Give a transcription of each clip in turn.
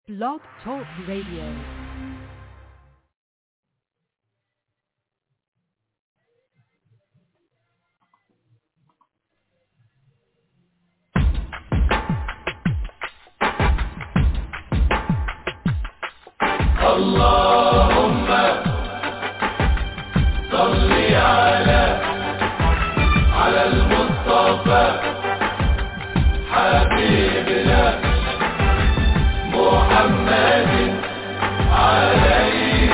Blog Talk Radio. اللهم صل على على المصطفى حبيبنا محمد عليه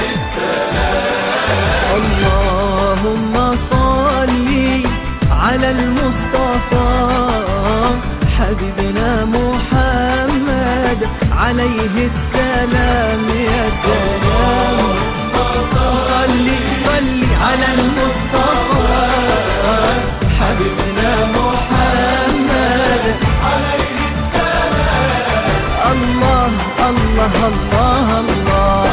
اللهم صل على المصطفى حبيبنا محمد عليه السلام يا سلام صل صل على المصطفى حبيبنا محمد عليه السلام الله الله الله الله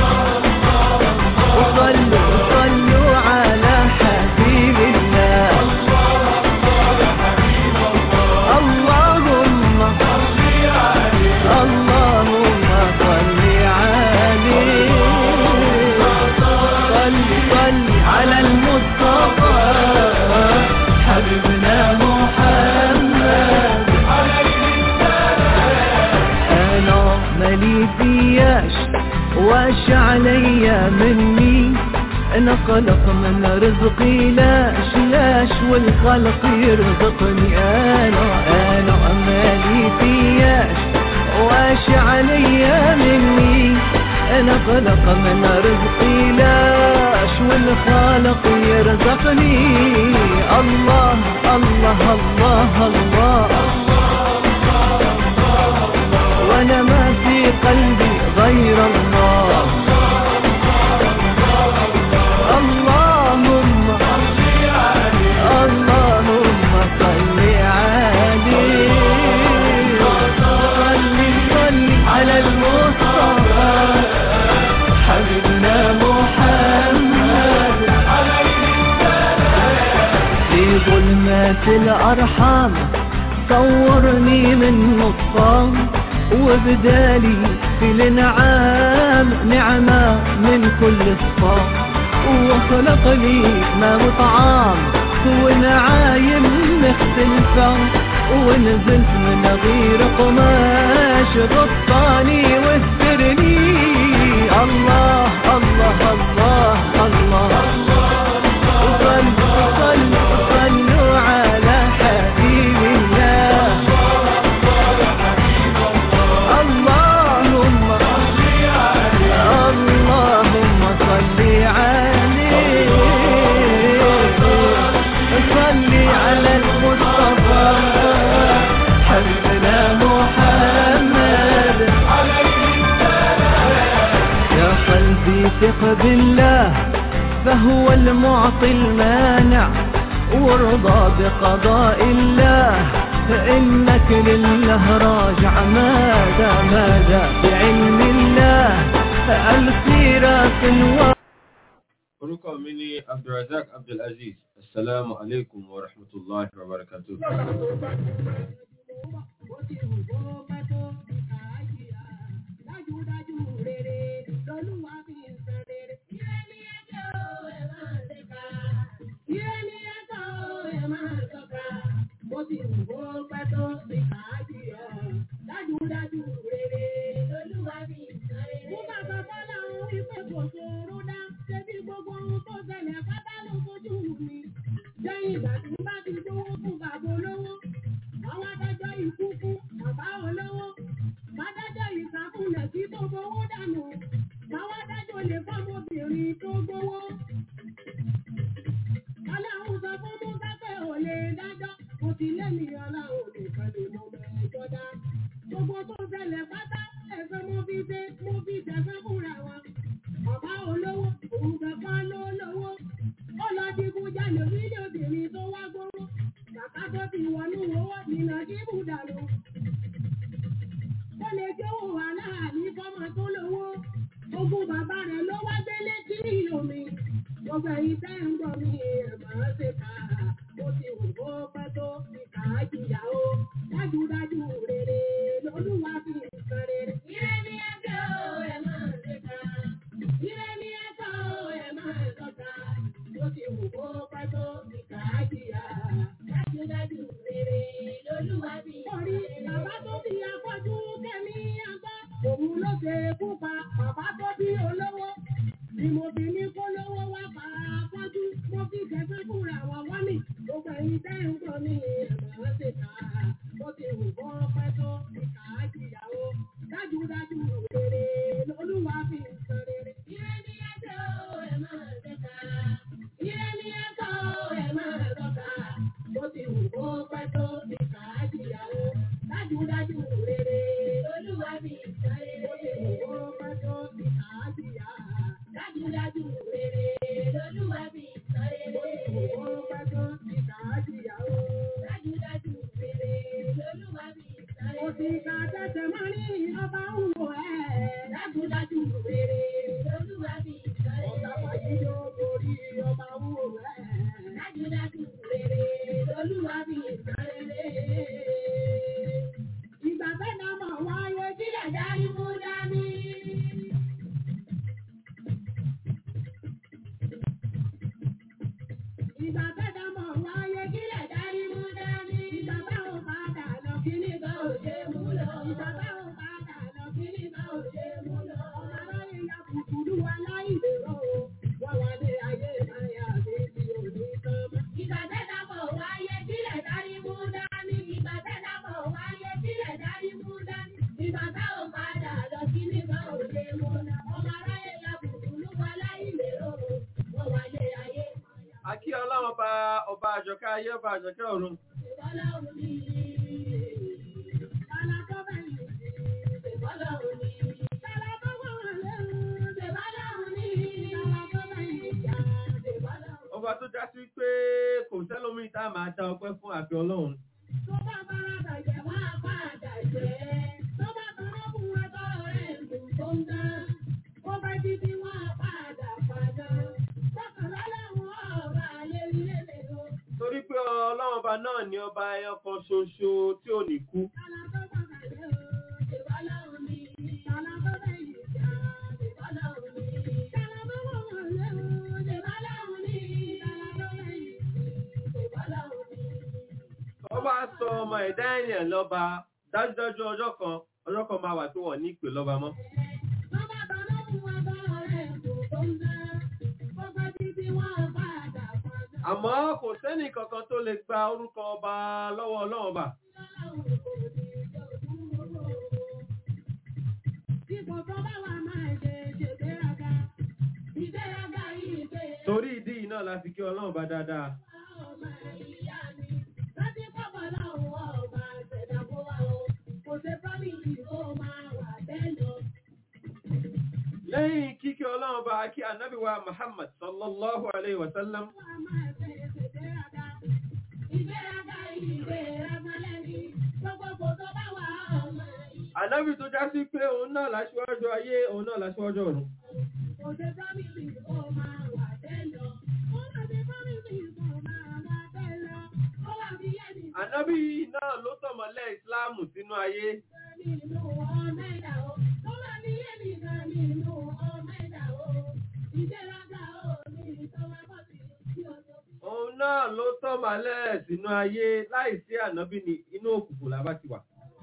وصلوا صلوا على حبيب الله اللهم اللهم صل عليه صل صل على المصطفى حبيبنا محمد انا مالي فياش واش عليا مني انا خلق من رزقي لاش لاش والخلق يرزقني انا انا مالي فياش واش عليا مني انا خلق من رزقي لاش والخالق يرزقني الله الله الله, الله وانا ما في قلبي غير الله اللهم اللهم صل عليه صل صل على المصطفى حبيبنا محمد في ظلمات الأرحام صورني من نصام وبدالي في الانعام نعمة من كل صفام وخلق لي ما وطعام ونعايم مختلفة ونزلت من غير قماش غطاني واسترني الله الله الله الله, صلوا صلوا صلوا على حبيب الله اللهم اللهم صل عليه صل على المصطفى حبيبنا محمد يا قلبي ثق بالله فهو المعطي المانع وارضى بقضاء الله فإنك لله راجع ماذا ماذا بعلم الله السيرة الوقت orúkọ mi ni abdulrazak abdulaziz assalamu alaikum wa rahmatullahi wa barakatuh Dájúdájú rere lolúwa fi ń sáré. Mú bàbá bọ́lá òun wípé kò ṣòro dá. Ṣebí gbogbo ohun tó ṣẹlẹ̀ pátá ló fojú mi. Lẹ́yìn ìgbà tí bá ti gbówó fún bàbá olówó. Àwọn adájọ́ ikú fún bàbá olówó. Bádájọ́ ìsàkúnlẹ̀ tí tó gbowó dànù. Báwọn adájọ́ lè fọ́mọbìnrin tó gbowó. Ọlọ́run sọ fún Musa pé ò lè dájọ́. Mo ti lé mi ọlọ́run nìkan lè mọ mẹ́jọ dá. Gbogbo tó ṣẹlẹ̀ pátá ẹ̀fẹ́ mo fi ṣe mo fi tẹ̀sán fúnra wọn. Bàbá olówó òun kankan ló lówó. Ó lọ digun jalè nílé obìnrin tó wá gbówó. Bàbá tó ti wọnú owó nínà kí bùdàlù. Ó lè jówó wà láàní fọ́mọ tó lówó. Ogún bàbá rẹ̀ ló wá gbélé kí omi. Gbogbo ẹ̀yin tẹ́ ń gbọ́ mi ẹ̀ máa ṣe kà á. Ó ti wù kó pẹ́ tó ìkà á jìyà o. Dájúdájú rere lolúwa fi nǹkan rere. Ire ni ẹ ṣe kú pa bàbá tó bí olówó. Ni mo fi ní kó lówó wá pa afọ́jú. Mo fi jẹ́gbẹ́ fúnra wa wá mi. Gbogbo ẹ̀yin tẹ́ ń gbọ́ mi ẹ̀mọ́ ṣe kà á. Bó ti wù kó pẹ́ tó ìkà á jìyàwó. Dájúdájú rere lolúwa fi ń sọ rere. Ire ni ẹjọ́ ẹ̀ máa ṣe kà á. Ire ni ẹjọ́ ẹ̀ máa tọ́ka. Bó ti wù kó pẹ́ tó ìkà á jìyàwó. Dájúdájú rere lolúwa fi ń sọ rere. Bó ti wù kó pẹ́ tó ìkà á jìyà. Dájúdájú rere lolúwa fi ń sọ rere. Bó ti wù kó pẹ́ tó ìkà á jìyàwó. Dájúdájú rere lolúwa fi ń sọ rere. Òṣìkà tẹ̀sẹ̀ máa ní ọba ń wò ẹ́. Dájúdájú rere lolúwa fi ń sọ rere. Ọ̀gá pàdé yóò borí ọba ń wò ẹ́. Dájúdájú rere lolúwa fi ń sọ rere. Ìgbà fẹ́ náà mọ̀ wáyé kílẹ̀ dárí mú dání. Ìgbà fẹ́ náà mọ̀ wáyé kílẹ̀ dárí mú dání. Ìgbà táwọn padà lọ kí nígbà ò ṣe mú lọ. Ìgbà táwọn padà lọ kí nígbà ò ṣe mú lọ. Aráyé ya kùkùrú aláìlérò. Wọ́n wá dé ayé máyà bí ti òní tán mọ́. Ìgbà fẹ́ náà mọ̀ wáyé kílẹ̀ dárí mú dání. Ìgbà fẹ́ náà mọ̀ wáyé kílẹ̀ dárí mú dání. Ìgbà táwọn padà lọ kí nígbà ò ṣe mú lọ. Ọmọ aráyé ya kùkùrú aláìlérò. Wọ́n wá dé ayé máyà. Akí ọlọ́run ọba ọba àjọkẹ́ ayé ọba àjọkẹ́ ọ̀run. Ọba tó já sí pé kò sẹ́lómi tá a máa dá ọpẹ́ fún àfi ọlọ́run. Torí pé ọlọ́run ọba náà ni ọba ẹyọ kan ṣoṣo tí ò ní kú. Ọba sọ ọmọ ẹ̀dá ènìyàn lọ́ba dájúdájú ọjọ́ kan ọjọ́ kan máa wà tí wọ́n ní ìpè lọ́ba mọ́. Àmọ́ kò sẹ́nì kankan tó lè gba orúkọ ọba lọ́wọ́ ọlọ́run ọba. Torí ìdí yìí náà la fi kí ọlọ́run bá dáadáa. Lẹ́yìn kíkí ọlọ́run bá kí ànábì wa Muhammad sallallahu alaihi wasallam. Ànábì tó já sí pé òun náà láṣíwájú ayé, òun náà láṣíwájú ọ̀run. Ànábì náà ló tọ̀mọ̀lẹ̀ Ìsìláàmù sínú ayé. Òun náà ló tọ̀mọ̀lẹ̀ sínú ayé láìsí ànábì ní inú òkùnkùn làbá ti wà.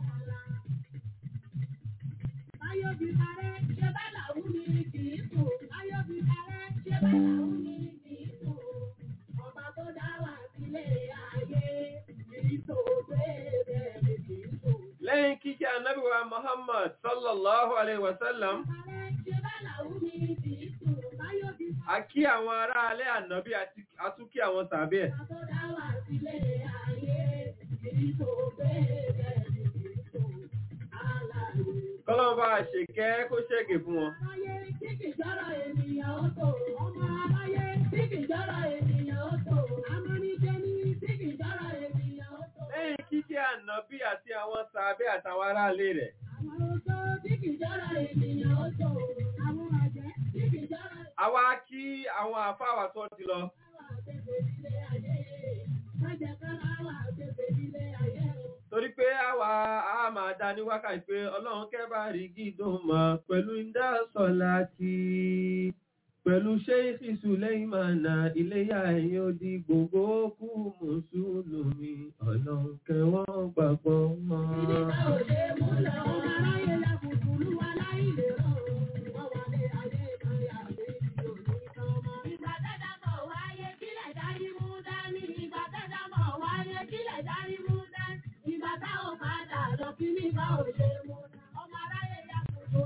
Ayọ̀bí parẹ́, ṣe bá làwọn ní kì í sùn. Ayọ̀bí parẹ́, ṣe bá làwọn ní kì í sùn. Ọba tó dá wà sílé ayé, kì í sùn bẹ́ẹ̀ kì í sùn. Lẹ́yìn kíkẹ́ ànábì wa Muhammad sallallahu alaihi wasallam, Parẹ́, ṣe bá làwọn ní kì í sùn. Ayọ̀bí a kí àwọn ará alẹ́ ànábì àti àtúnkí àwọn tàbí ẹ̀. ọba tó dá wà sílé ayé, kì í sùn bẹ́ẹ̀ kì í sùn. Alàyè. Kọ́lọ́n bá ṣèkẹ́ kó ṣẹ́gẹ̀ fún wọn. Aráyé tí kì jọ́rọ̀ ènìyàn ó tò. Ọmọ aráyé tí kì jọ́rọ̀ ènìyàn ó tò. Amánijẹni tí kì jọ́rọ̀ ènìyàn ó tò. Lẹ́yìn kíkẹ́ ànábì àti àwọn tàbí àtàwọn ará alẹ́ rẹ̀. Àwọn oṣó tí kì jọ́rọ̀ ènìyàn ó tò. Àwọn àjẹ́ tí kì jọ́rọ̀ Àwa kí àwọn àfáwà tó ti lọ. ìwà àgbègbè nílé ayé. Májẹ̀ kára wà àgbègbè nílé ayé o. Torí pé àwa a máa dá ní wákàtí pé Ọlọ́run kẹ́bà rí gídùn mọ́ pẹ̀lú ìdásọ̀lá ti pẹ̀lú ṣéìsì Sùlẹ́yìn mànà iléyà ẹ̀yìn odi gbogbo kú mùsùlùmí Ọlọ́run kẹwọ́n gbàgbọ́ mọ́. Ìdíkà ò ṣe mú lọ. Ọmọ aráyé la kùkùrú wa láìlè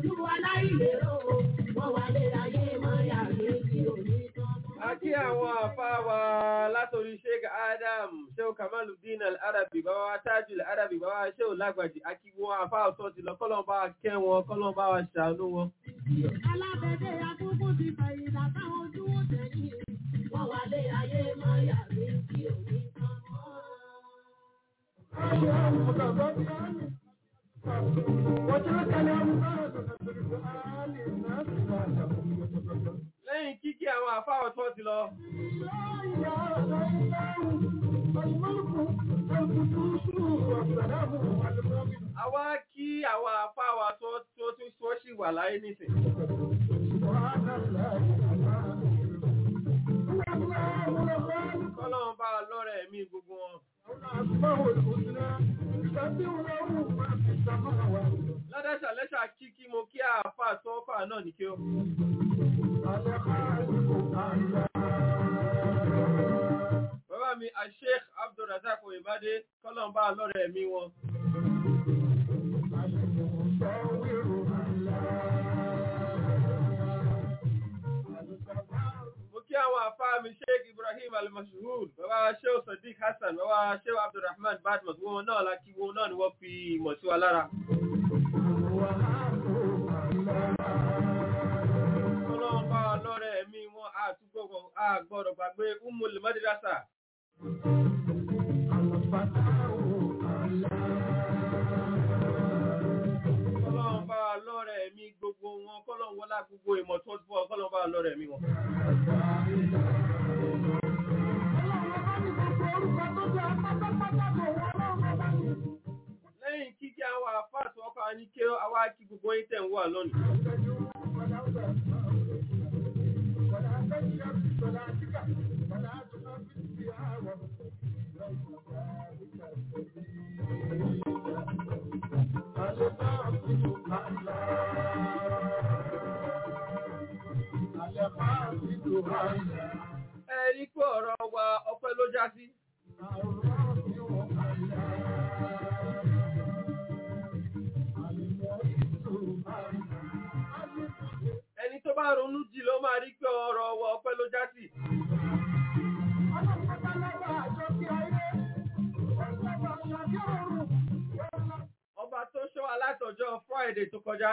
olúwa láìlérò wọ́n wà lé ayé máa yà mí tí ò ní tán. A kí àwọn àfáà wa látòrí Sheikh Adam, Sheikh Kamaluddin Al-Arabi, bàbá wa Tajul Al-Arabi, bàbá wa Sheikh Lágbàjì, a kí wọn àfáà ọ̀tọ̀ ti lọ, kọ́lọ̀ bá wa kẹ́ wọn, kọ́lọ̀ bá wa ṣàánú wọn. alábẹ́dẹ́ akókó ti fẹ̀yìntà táwọn ojú ó tẹ̀yìn wọ́n wà lé ayé máa yà mí tí ò ní tán mọ́. Lẹ́yìn kíkí àwọn àfáà ọ̀tọ̀ ti lọ, a wá kí àwọn àfáà wa tó tó tó tó ṣì wà láyé nísìn. Kọ́lọ̀ bá wa lọ́rẹ̀ ẹ̀mí gbogbo wọn. Ládẹ́sà lẹ́sà kíkí mo kí àfáà tó fà náà ní kí ó. Bàbá mi, Sheikh Abdulrazak Oyèbádé, kọ́lọ̀ bá wa lọ́rẹ̀ ẹ̀mí wọn. Mo kí àwọn àfáà mi Sheikh Ibrahim Al-Mashhur, bàbá Sheikh Sadiq Hassan, bàbá Sheikh Abdulrahman Badmus, wọn náà lákí wọn náà ni wọ́n fi ìmọ̀ sí wa lára. Ọlọ́run bá wa lọ́rẹ̀ ẹ̀mí wọn àtúgbọ̀gbọ̀ àgbọ̀dọ̀ gbàgbé Umul Madrasa. Ọlọ́run bá wa lọ́rẹ̀ ẹ̀mí gbogbo wọn, kọ́lọ́run wọlá gbogbo ìmọ̀ tó ti bọ́, kọ́lọ́run bá wa lọ́rẹ̀ ẹ̀mí wọn. Lẹ́yìn kíkí àwọn àfáà tó ọkọ̀ ní kí àwa kí gbogbo yín tẹ̀ ń wà lónìí. Ẹ rí pé ọ̀rọ̀ wa ọpẹ́ ló já sí. Ẹni tó bá ronú jì ló máa rí pé ọ̀rọ̀ wa ọpẹ́ ló já sí. Ọba tó ṣọ́ alátọjọ́ Friday tó kọjá.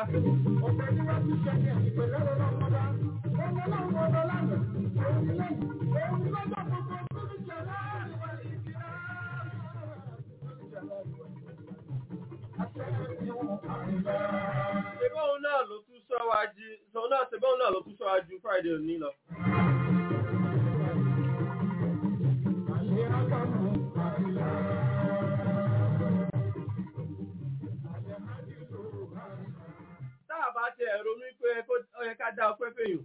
Ṣébọ́n náà ló tún ṣọ́ wa jí, ṣọ́ náà ṣébọ́n náà ló tún ṣọ́ wa ju Friday òní lọ. Táà bá ti ẹ̀rọ mi pé ó yẹ ká dá ọpẹ́ fèyàn.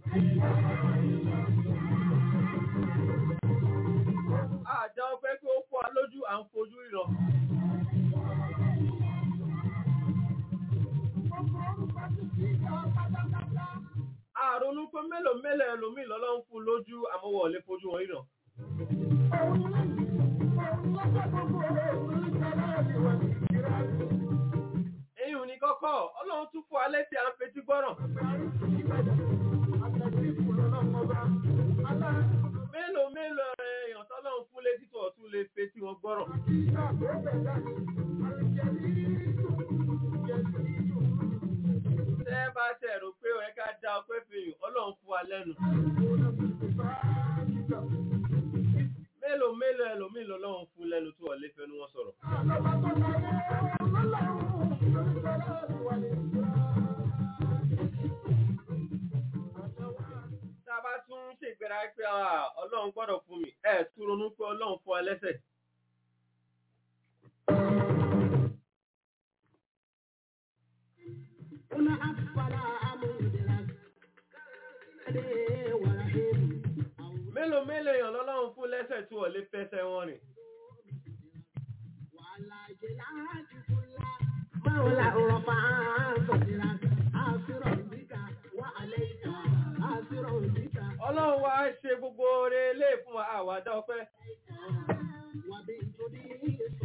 Àdá ọpẹ́ pé ó fọ́ wa lójú à ń fojú ìrọ̀. Àrònú pé mélòó mélòó ẹlòmíì lọ́lọ́ ń fún lójú àmọ́wọ̀ lè fojú wọn ìrọ̀. Èyí ò ní kọ́kọ́, Ọlọ́run tún fún alẹ́ tí a ń fetí gbọ́ràn. Mélòó mélòó èèyàn tọ́lọ́run fún létí tó ọ̀tún lè fetí wọn gbọ́ràn. Tẹ́ bá tẹ̀ rò pé ó yẹ ká dá ọpẹ́ fèèyàn, Ọlọ́run fún wa lẹ́nu. Mélòó mélòó ẹlòmíì lọ́lọ́run fún lẹ́nu tó ọ̀lẹ́ fẹnu wọn sọ̀rọ̀. Tá a bá tún ṣègbéra pé ah, Ọlọ́run gbọ́dọ̀ fún mi, ẹ̀ tún ronú pé Ọlọ́run fún wa lẹ́sẹ̀. Mélòó mélòó èèyàn lọ́lọ́run fún lẹ́sẹ̀ tó ọ̀lẹ́ fẹsẹ̀ wọn rìn. Mawla urafa sadira asira bika wa alayka asira bika Ọlọ́run wá ṣe gbogbo oore lé fún wa àwàdá ọpẹ́. wa bi tudi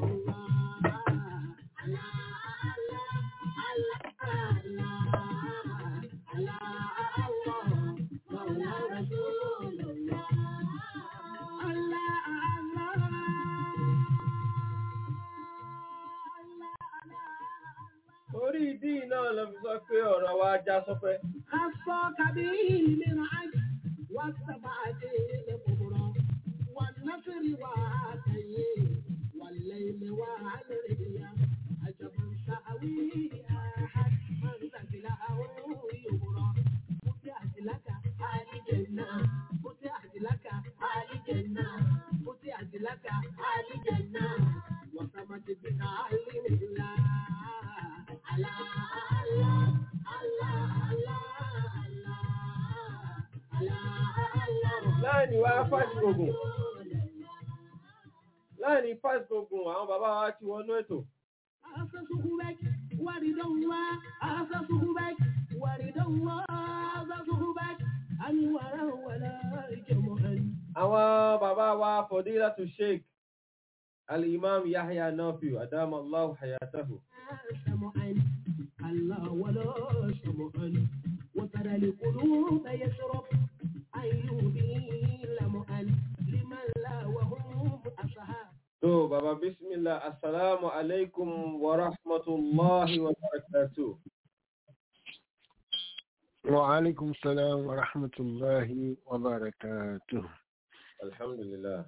sallallahu ala ala ala ala wá já sọ́pẹ́. أصفاك به من عجل والسبعة الكبرى والنصر وعاتيه والليل والرياح عجب سأوي أحد من سبله يبرى فتحت لك آل جنة فتحت لك آل جنة فتحت لك آل جنة وسمت بك علم الله على الله láàrin wá fásitì ogun láàrin fásitì ogun àwọn bàbá wa ti wọnú ètò àwọn bàbá wa fadilatu sheikh al-imam yahya nafiu adamallahu hayatahu الله ولا شمعا وترى القلوب يشرب أيوبي لمؤن لمن لا وهم أصحاب tó bàbá bismillah assalamu alaikum wa rahmatullahi wa barakatuh وعليكم السلام ورحمة الله وبركاته alhamdulillah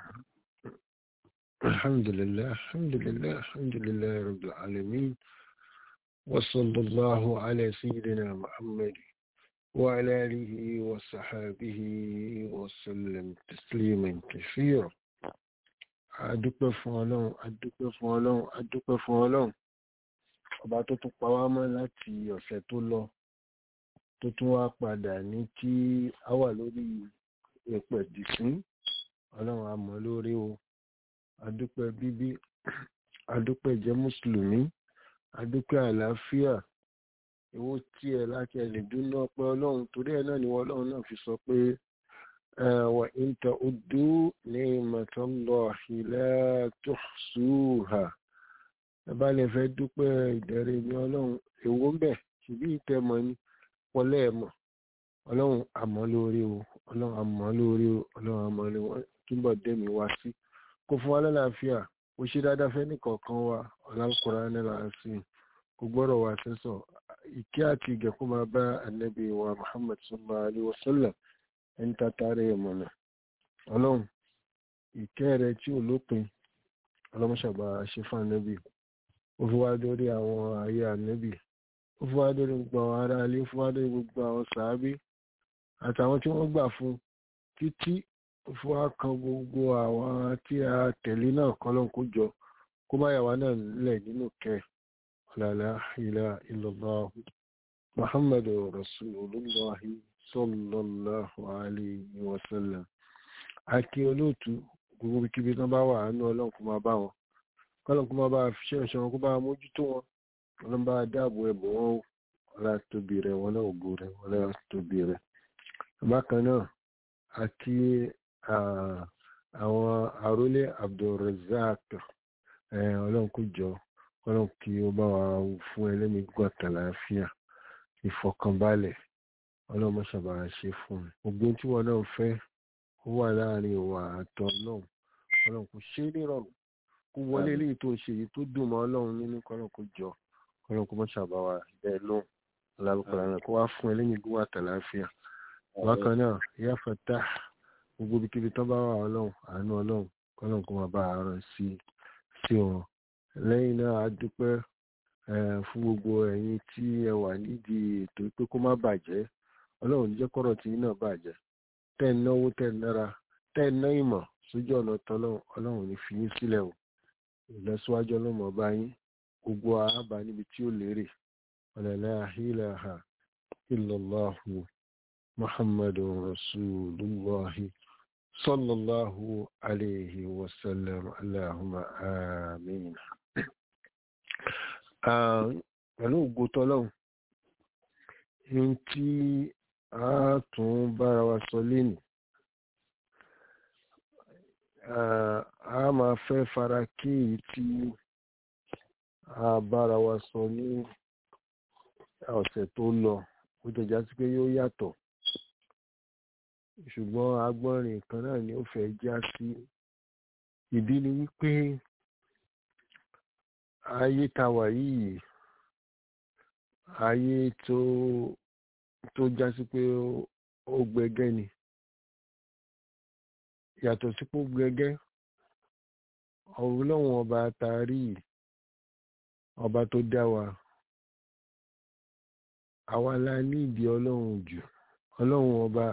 الحمد لله الحمد لله الحمد لله رب العالمين وصلى الله على سيدنا محمد وعلى آله وصحابه وسلم تسليما كثيرا adúpẹ́ fún ọlọ́run adúpẹ́ fún ọlọ́run adúpẹ́ fún ọlọ́run ọba tó tún pa wá mọ́ láti ọ̀sẹ̀ tó lọ tó tún wá padà ní kí a wà lórí ẹ̀pẹ̀ dìsín ọlọ́run a mọ̀ lórí o adúpẹ́ bíbí adúpẹ́ jẹ́ mùsùlùmí adúpẹ́ àlàáfíà èwo tí ẹ láti ẹ lè dúná pé ọlọ́run torí ẹ náà ni wọ́n ọlọ́run náà fi sọ pé wà in ta'uddu ni'matallahi la tuhsuha ẹ bá lè fẹ́ dúpẹ́ ìdẹ̀rẹ̀ mi ọlọ́run èwo ń bẹ̀ ṣùgbí ìtẹ́mọ ni wọlé ẹ̀ mọ̀ ọlọ́run àmọ́ lórí o ọlọ́run àmọ́ lórí o ọlọ́run àmọ́ lórí o túbọ̀ dẹ́mi wá sí kó fún wa lálàáfíà ó ṣe dáadáa fẹ́ nìkọ̀ọ̀kan wa ọ̀làkùnrin nílà sí kò gbọ́dọ̀ wá sẹ́sọ̀ ìkẹ́ àti ìgẹ̀kú máa bá ànábì wa Muhammad sallallahu alaihi wasallam ẹni tàtàrí ẹ̀mọ̀nà ọlọ́run ìkẹ́ rẹ tí ò lópin ọlọ́mọṣàbà ṣe fún ànábì ó fi wá dórí àwọn ayé ànábì ó fi wá dórí gbogbo àwọn ará ilé ó fi wá dórí gbogbo àwọn sàábí àtàwọn tí wọ́n gbà fún títí ó fi wá kan gbogbo àwọn tí a tẹ̀lé náà kọ́lọ́n kó jọ kó má yà wá náà lẹ̀ nínú kẹ́ la ilaha illallah muhammadu rasulullahi sallallahu alayhi wa sallam àti olóòtú gbogbo kíbi tán bá wà ánú ọlọ́run kó máa bá wọn kọ́lọ́n kó máa bá fi ṣe wọn kó bá mójútó wọn ọlọ́run bá dáàbò ẹ̀bùn wọn ó ọlá tóbi rẹ̀ wọn náà ògo rẹ̀ wọn náà tóbi rẹ̀ bákan náà àti àwọn àrólé abdulrazak ọlọ́run kó jọ ọlọ́run kí ó bá wa fún ẹlẹ́mìí gbọ́ àtàlàáfíà ìfọkànbalẹ̀ ọlọ́run mọ́ ṣàbà ṣe fún un gbogbo tí wọn náà fẹ́ ó wà láàrin ìwà àtọ̀ ọlọ́run ọlọ́run kò ṣe é nírọ̀rùn kó wọlé eléyìí tó ṣe èyí tó dùn mọ́ ọlọ́run nínú kọ́lọ́run kó jọ ọlọ́run kó mọ́ ṣàbà wa bẹ́ẹ̀ lóhùn ọlọ́run náà kó wá fún ẹlẹ́mìí gbọ́ àtàlàáfíà bákan náà ìyá fata gbogbo ibikíbi tó bá wà ọlọ́run àánú ọlọ́run kọ́lọ́run kó máa bá àárọ̀ sí sí wọn lẹ́yìn náà a dúpẹ́ fún gbogbo ẹ̀yin tí ẹ wà nídìí ètò pé kó má bàjẹ́ ọlọ́run ní jẹ́ kọ́rọ̀ tí náà bàjẹ́ tẹ́ ń náwó tẹ́ ń nára tẹ́ ń ná ìmọ̀ sójú ọ̀nà tọ́lọ́run ọlọ́run ní fi yín sílẹ̀ o ìlọsíwájú ọlọ́mọ bá yín gbogbo àábà níbi tí ó lérè ọ̀lẹ́lẹ́ àhílàhà ìlọ́láhu muhammadu rasulullahi sallallahu alayhi wa sallam allahumma amin pẹ̀lú ògo tọ́lọ́hun ní tí a tún bára wa sọ lénìí a máa fẹ́ fara kí èyí tí a bára wa sọ ní ọ̀sẹ̀ tó lọ ó jẹjá sí pé yóò yàtọ̀ ṣùgbọ́n agbọ́nrin kan náà ni ó fẹ́ já sí ìdí ni wípé ayé ta wà yìí ayé tó tó já sí pé ó gbẹgẹ́ ni yàtọ̀ sí pé ó gbẹgẹ́ ọlọ́run ọba taari ọba tó dá wa àwa la ní ìdí ọlọ́run jù ọlọ́run ọba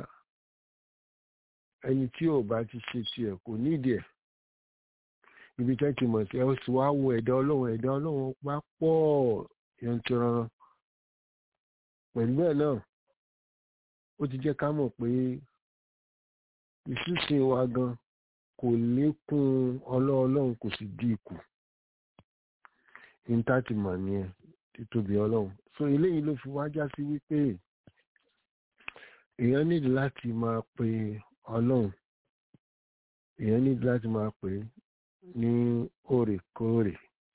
ẹni tí ò bá ti ṣe tiẹ̀ kò nídìí ẹ̀ ibi tẹ́ ti mọ̀ sí ẹ sì wá wo ẹ̀dá ọlọ́run ẹ̀dá ọlọ́run pa pọ̀ yantiran pẹ̀lú ẹ̀ náà ó ti jẹ́ ká mọ̀ pé ìṣúṣe wa gan kò lékún ọlọ́ọlọ́run kò sì dín ikù níta ti mọ̀ nìyẹn títóbi ọlọ́run so eléyìí ló fi wájá sí wípé èèyàn nídìí láti máa pe ọlọ́run èèyàn nídìí láti máa pè é ní òrèkóòrè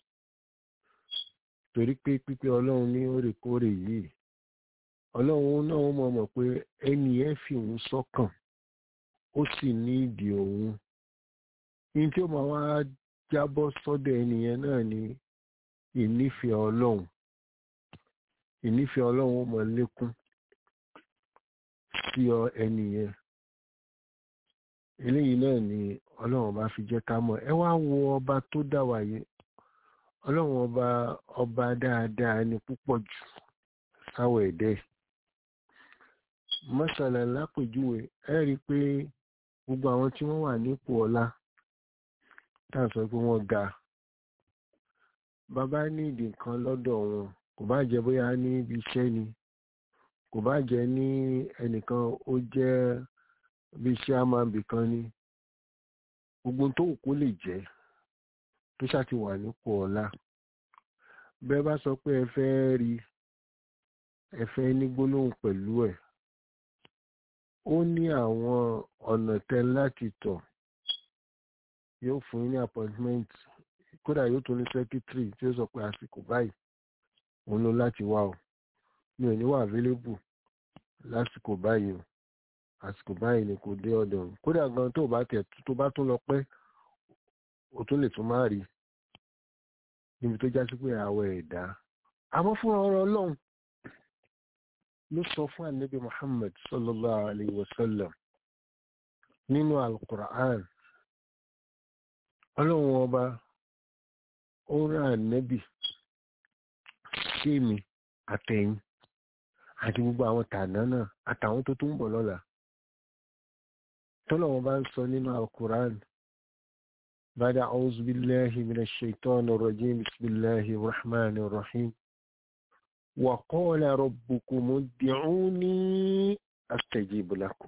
torí pé pípé ọlọ́run ní òrèkóòrè yìí ọlọ́run náà mọ̀ mọ̀ pé ẹni ẹ̀ fi òun sọ́kàn ó sì ní ìdí òun ní tí ó máa wá jábọ́ sọ́dọ̀ ẹnìyẹn náà ni ìnífẹ̀ẹ́ ọlọ́run ìnífẹ̀ẹ́ ọlọ́run ó máa lékún sí ọ ẹnìyẹn eléyìí náà ni ọlọ́run bá fi jẹ́ ká mọ̀ ẹ wá wo ọba tó dá wa yìí ọlọ́run ọba ọba dáadáa ni púpọ̀ jù sáwọ̀ ẹ̀dẹ́ mọ́sálà lápèjúwe ẹ rí i pé gbogbo àwọn tí wọ́n wà nípò ọlá tá à ń sọ pé wọ́n ga bàbá ní ìdí nǹkan lọ́dọ̀ wọn kò bá jẹ́ bóyá ní ibi iṣẹ́ ni kò bá jẹ́ ní ẹnìkan ó jẹ́ bí iṣẹ́ àmàbì kan ni gbogbo tó kó lè jẹ́ tó ṣàti wà nípò ọlá bẹ́ẹ̀ bá sọ pé ẹ fẹ́ rí ẹ fẹ́ ní gbólóhùn pẹ̀lú ẹ̀ ó ní àwọn ọ̀nà tẹ láti tọ̀ yóò fún yín ní appointment kódà yóò tún ní secretary tí ó sọ pé àsìkò báyìí òun ló láti wá o mi ò ní wà available lásìkò báyìí o àsìkò báyìí ni kò dé ọ̀dọ̀ òun kódà gan tó bá tẹ̀ tó bá tún lọ pẹ́ o tún lè tún má rí níbi tó já sí pé àwọ̀ ẹ̀dá àmọ́ fún ọ̀rọ̀ ọlọ́run ló sọ fún ànábì muhammad sallallahu alayhi wa sallam nínú alukur'an ọlọ́run ọba ó rán ànábì sí mi àtẹ̀yìn àti gbogbo àwọn tàná náà àtàwọn tó tún ń bọ̀ lọ́la tọ́lọ́wọ́n bá ń sọ nínú alukur'an بعد أعوذ بالله من الشيطان الرجيم بسم الله الرحمن الرحيم وقال ربكم ادعوني أستجيب لكم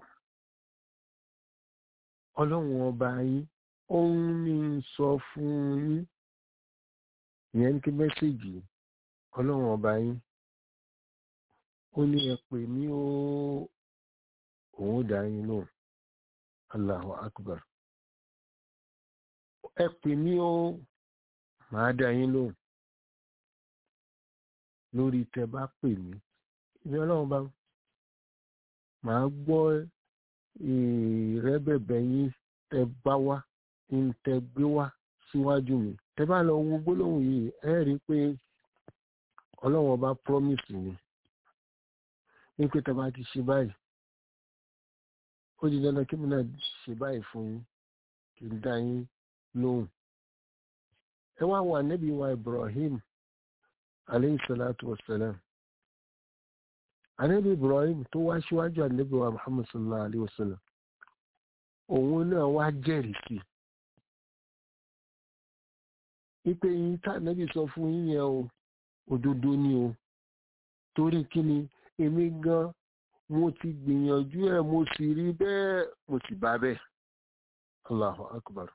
ọlọ́run ọba yín òun ní sọ fún yín ìyẹn ní kí mẹ́sẹ̀gì ọlọ́run ọba yín ó ní ẹ pè mí ó òun dá yín lóhùn Allahu Akbar ẹ pè mí ó màá dá yín lóhùn lórí tẹ bá pè mí ìbí ọlọ́run bá màá gbọ́ ìrẹ́bẹ̀bẹ̀ yín tẹ bá wá ń tẹ gbé wá síwájú mi tẹ bá lọ wo gbólóhùn yìí ẹ rí i pé ọlọ́run ọba promise mi ní pé tẹ bá ti ṣe báyìí ó di dandan kí mi náà ṣe báyìí fún yín kí n dá yín lóhùn ẹ wá wà níbi wa Ibrahim alayhi salatu wassalam anabi Ibrahim tó wá síwájú anabi wa Muhammad sallallahu alayhi wa sallam òun náà wá jẹ́rìí sí ipe yín tá anabi sọ fún yín yẹn o òdodo ni o torí kí ni èmi gan mo ti gbìyànjú ẹ mo sì rí bẹ́ẹ̀ mo sì bá bẹ́ẹ̀ Allahu akbar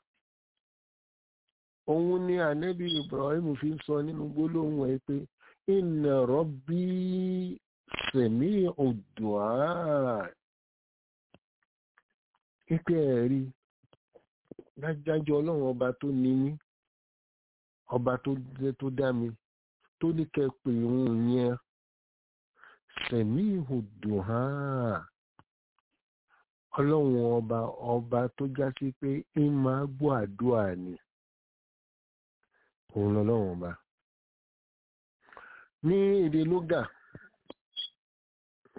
òun ni ànẹ́bí Ibrahim fi ń sọ nínú gbólóhùn ẹ pé inna rabbi sami'u du'a ipe ẹ̀rí dájájọ́ ọlọ́run ọba tó ní mí ọba tó dá mi tó ní kẹ́ pé òun yẹn sami'u du'a ọlọ́run ọba ọba tó já sí pé ń máa gbọ́ àdúrà ni òun lọ́lọ́run ọba ní èdè lógà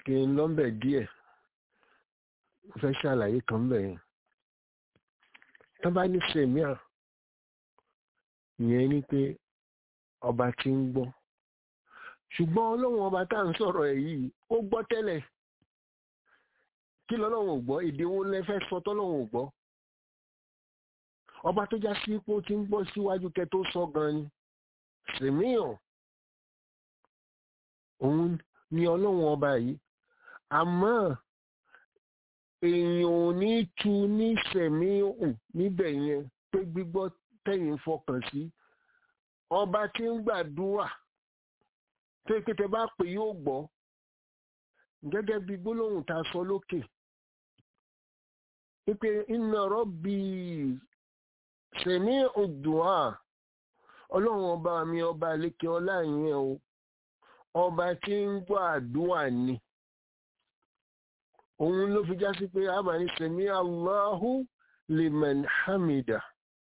kí n lọ́mbẹ̀ díẹ̀ mo fẹ́ ṣàlàyé kan bẹ̀ yẹn tó bá ní sèmíà ìyẹn ni pé ọba tí ń gbọ́ ṣùgbọ́n ọlọ́run ọba tá à ń sọ̀rọ̀ ẹ̀ yìí ó gbọ́ tẹ́lẹ̀ kí lọ́lọ́run ò gbọ́ èdè wo lẹ fẹ́ sọ tọ́lọ́run ò gbọ́ ọba tó já sí pé ó ti ń gbọ́ síwájú kẹ tó sọ gan ni sèmíàn òun ni ọlọ́run ọba yìí àmọ́ èèyàn ò ní tu ní sẹ̀míhùn níbẹ̀ yẹn pé gbígbọ́ tẹ̀yìn fọkàn sí ọba tí ń gbàdúrà tó yẹ pé tẹ bá pè yóò gbọ́ gẹ́gẹ́ bí gbólóhùn tá a sọ lókè wípé inna rabbi sẹ̀míhùn dùá ọlọ́run ọba mi ọba lékè ọlá yẹn o ọba tí ń gbọ́ àdúrà ni òun ló fi já sí pé àbáni sẹ̀mí Allahu liman hamida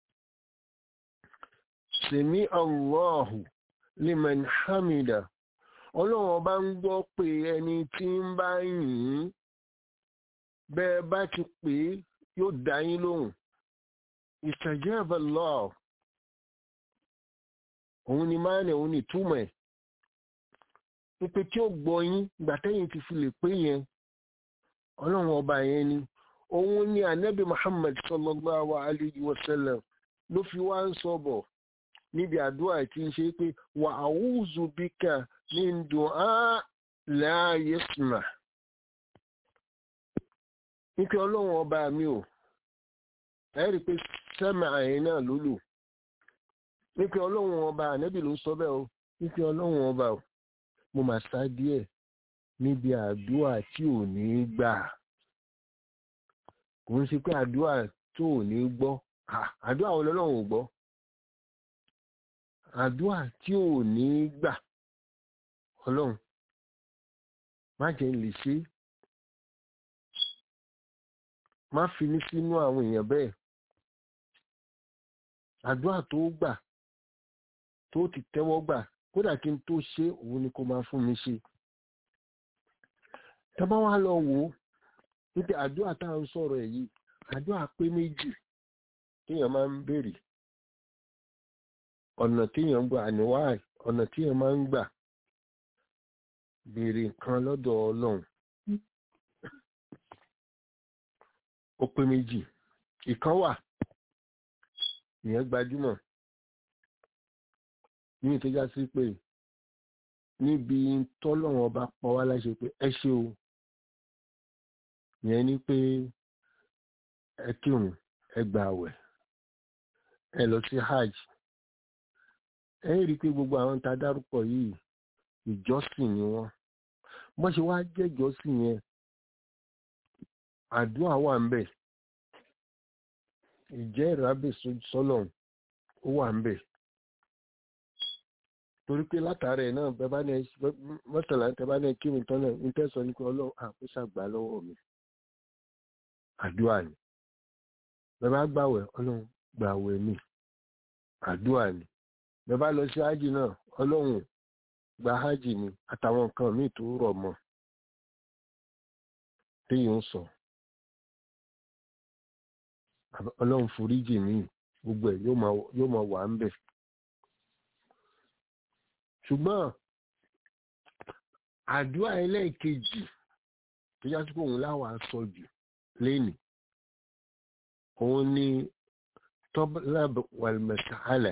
sẹ̀mí Allahu liman hamida ọlọ́run ọba ń gbọ́ pé ẹni tí ń bá yìn ín bẹ́ẹ̀ bá ti pè é yóò dá yín lóhùn istajaba Allah òun ni máa ní òun ni túmọ̀ ẹ̀ wípé tí ó gbọ́ yín ìgbà tẹ́yìn ti fi lè pé yẹn ọlọ́run ọba yẹn ni òun ni anabi muhammad sallallahu alayhi wa sallam ló fi wá ń sọ bọ̀ níbi àdúrà tí ń ṣe pé wà a'udhu bika min du'a la yasma wípé ọlọ́run ọba mi ò ẹ̀rí pé sẹ́mà àyìn náà ló lò wípé ọlọ́run ọba anabi ló sọ bẹ́ẹ̀ o wípé ọlọ́run ọba ò mo mà sá díẹ̀ níbi àdúrà tí ò ní gbà kò ń ṣe pé àdúrà tó ò ní gbọ́ àdúrà wo lọ́lọ́run ò gbọ́ àdúrà tí ò ní gbà ọlọ́run má jẹ́ lè ṣe má fi ní sínú àwọn èèyàn bẹ́ẹ̀ àdúrà tó gbà tó ti tẹ́wọ́ gbà kódà kí n tó ṣe òun ni kó máa fún mi ṣe tọ́bá wá lọ wò ó wípé àdúrà tá à ń sọ̀rọ̀ ẹ̀ yìí àdúrà pé méjì téèyàn máa ń béèrè ọ̀nà téèyàn ń gbà àníwá ọ̀nà téèyàn máa ń gbà béèrè nǹkan lọ́dọ̀ ọlọ́run ó pé méjì ìkan wà ìyẹn gbajúmọ̀ ní ìtọ́já sí pé níbi tọ́lọ́run ọba pọ̀ wá láṣẹ pé ẹ ṣe o yẹn ni pé ẹ kírun ẹ gba àwẹ̀ ẹ lọ sí hajj ẹ rí i pé gbogbo àwọn tá a dárúkọ yìí ìjọsìn ni wọ́n bọ́n ṣe wá jẹ́ ìjọsìn yẹn àdúrà wà ń bẹ̀ ìjẹ́ ìrábẹ̀ sọ́lọ̀ ó wà ń bẹ̀ torí pé látàrí ẹ̀ náà bẹ́ẹ̀ bá ní mọ́tàlá tẹ́ bá ní kí mi tán náà ní tẹ́sán ní pé ọlọ́run àkóso àgbà lọ́wọ́ mi àdúrà ni bẹ́ẹ̀ bá gbàwẹ̀ ọlọ́run gbàwẹ̀ mi àdúrà ni bẹ́ẹ̀ bá lọ sí hajj náà ọlọ́run gba hajj mi àtàwọn nǹkan míì tó rọ̀ mọ́ téèyàn ń sọ ọlọ́run foríjì mi gbogbo ẹ̀ yóò máa wà ń bẹ̀ ṣùgbọ́n àdúrà ẹlẹ́ẹ̀kejì tó yá sí pé òun láwàá sọ jù lénìí òun ni tọ́lab wàlmẹ̀sàálà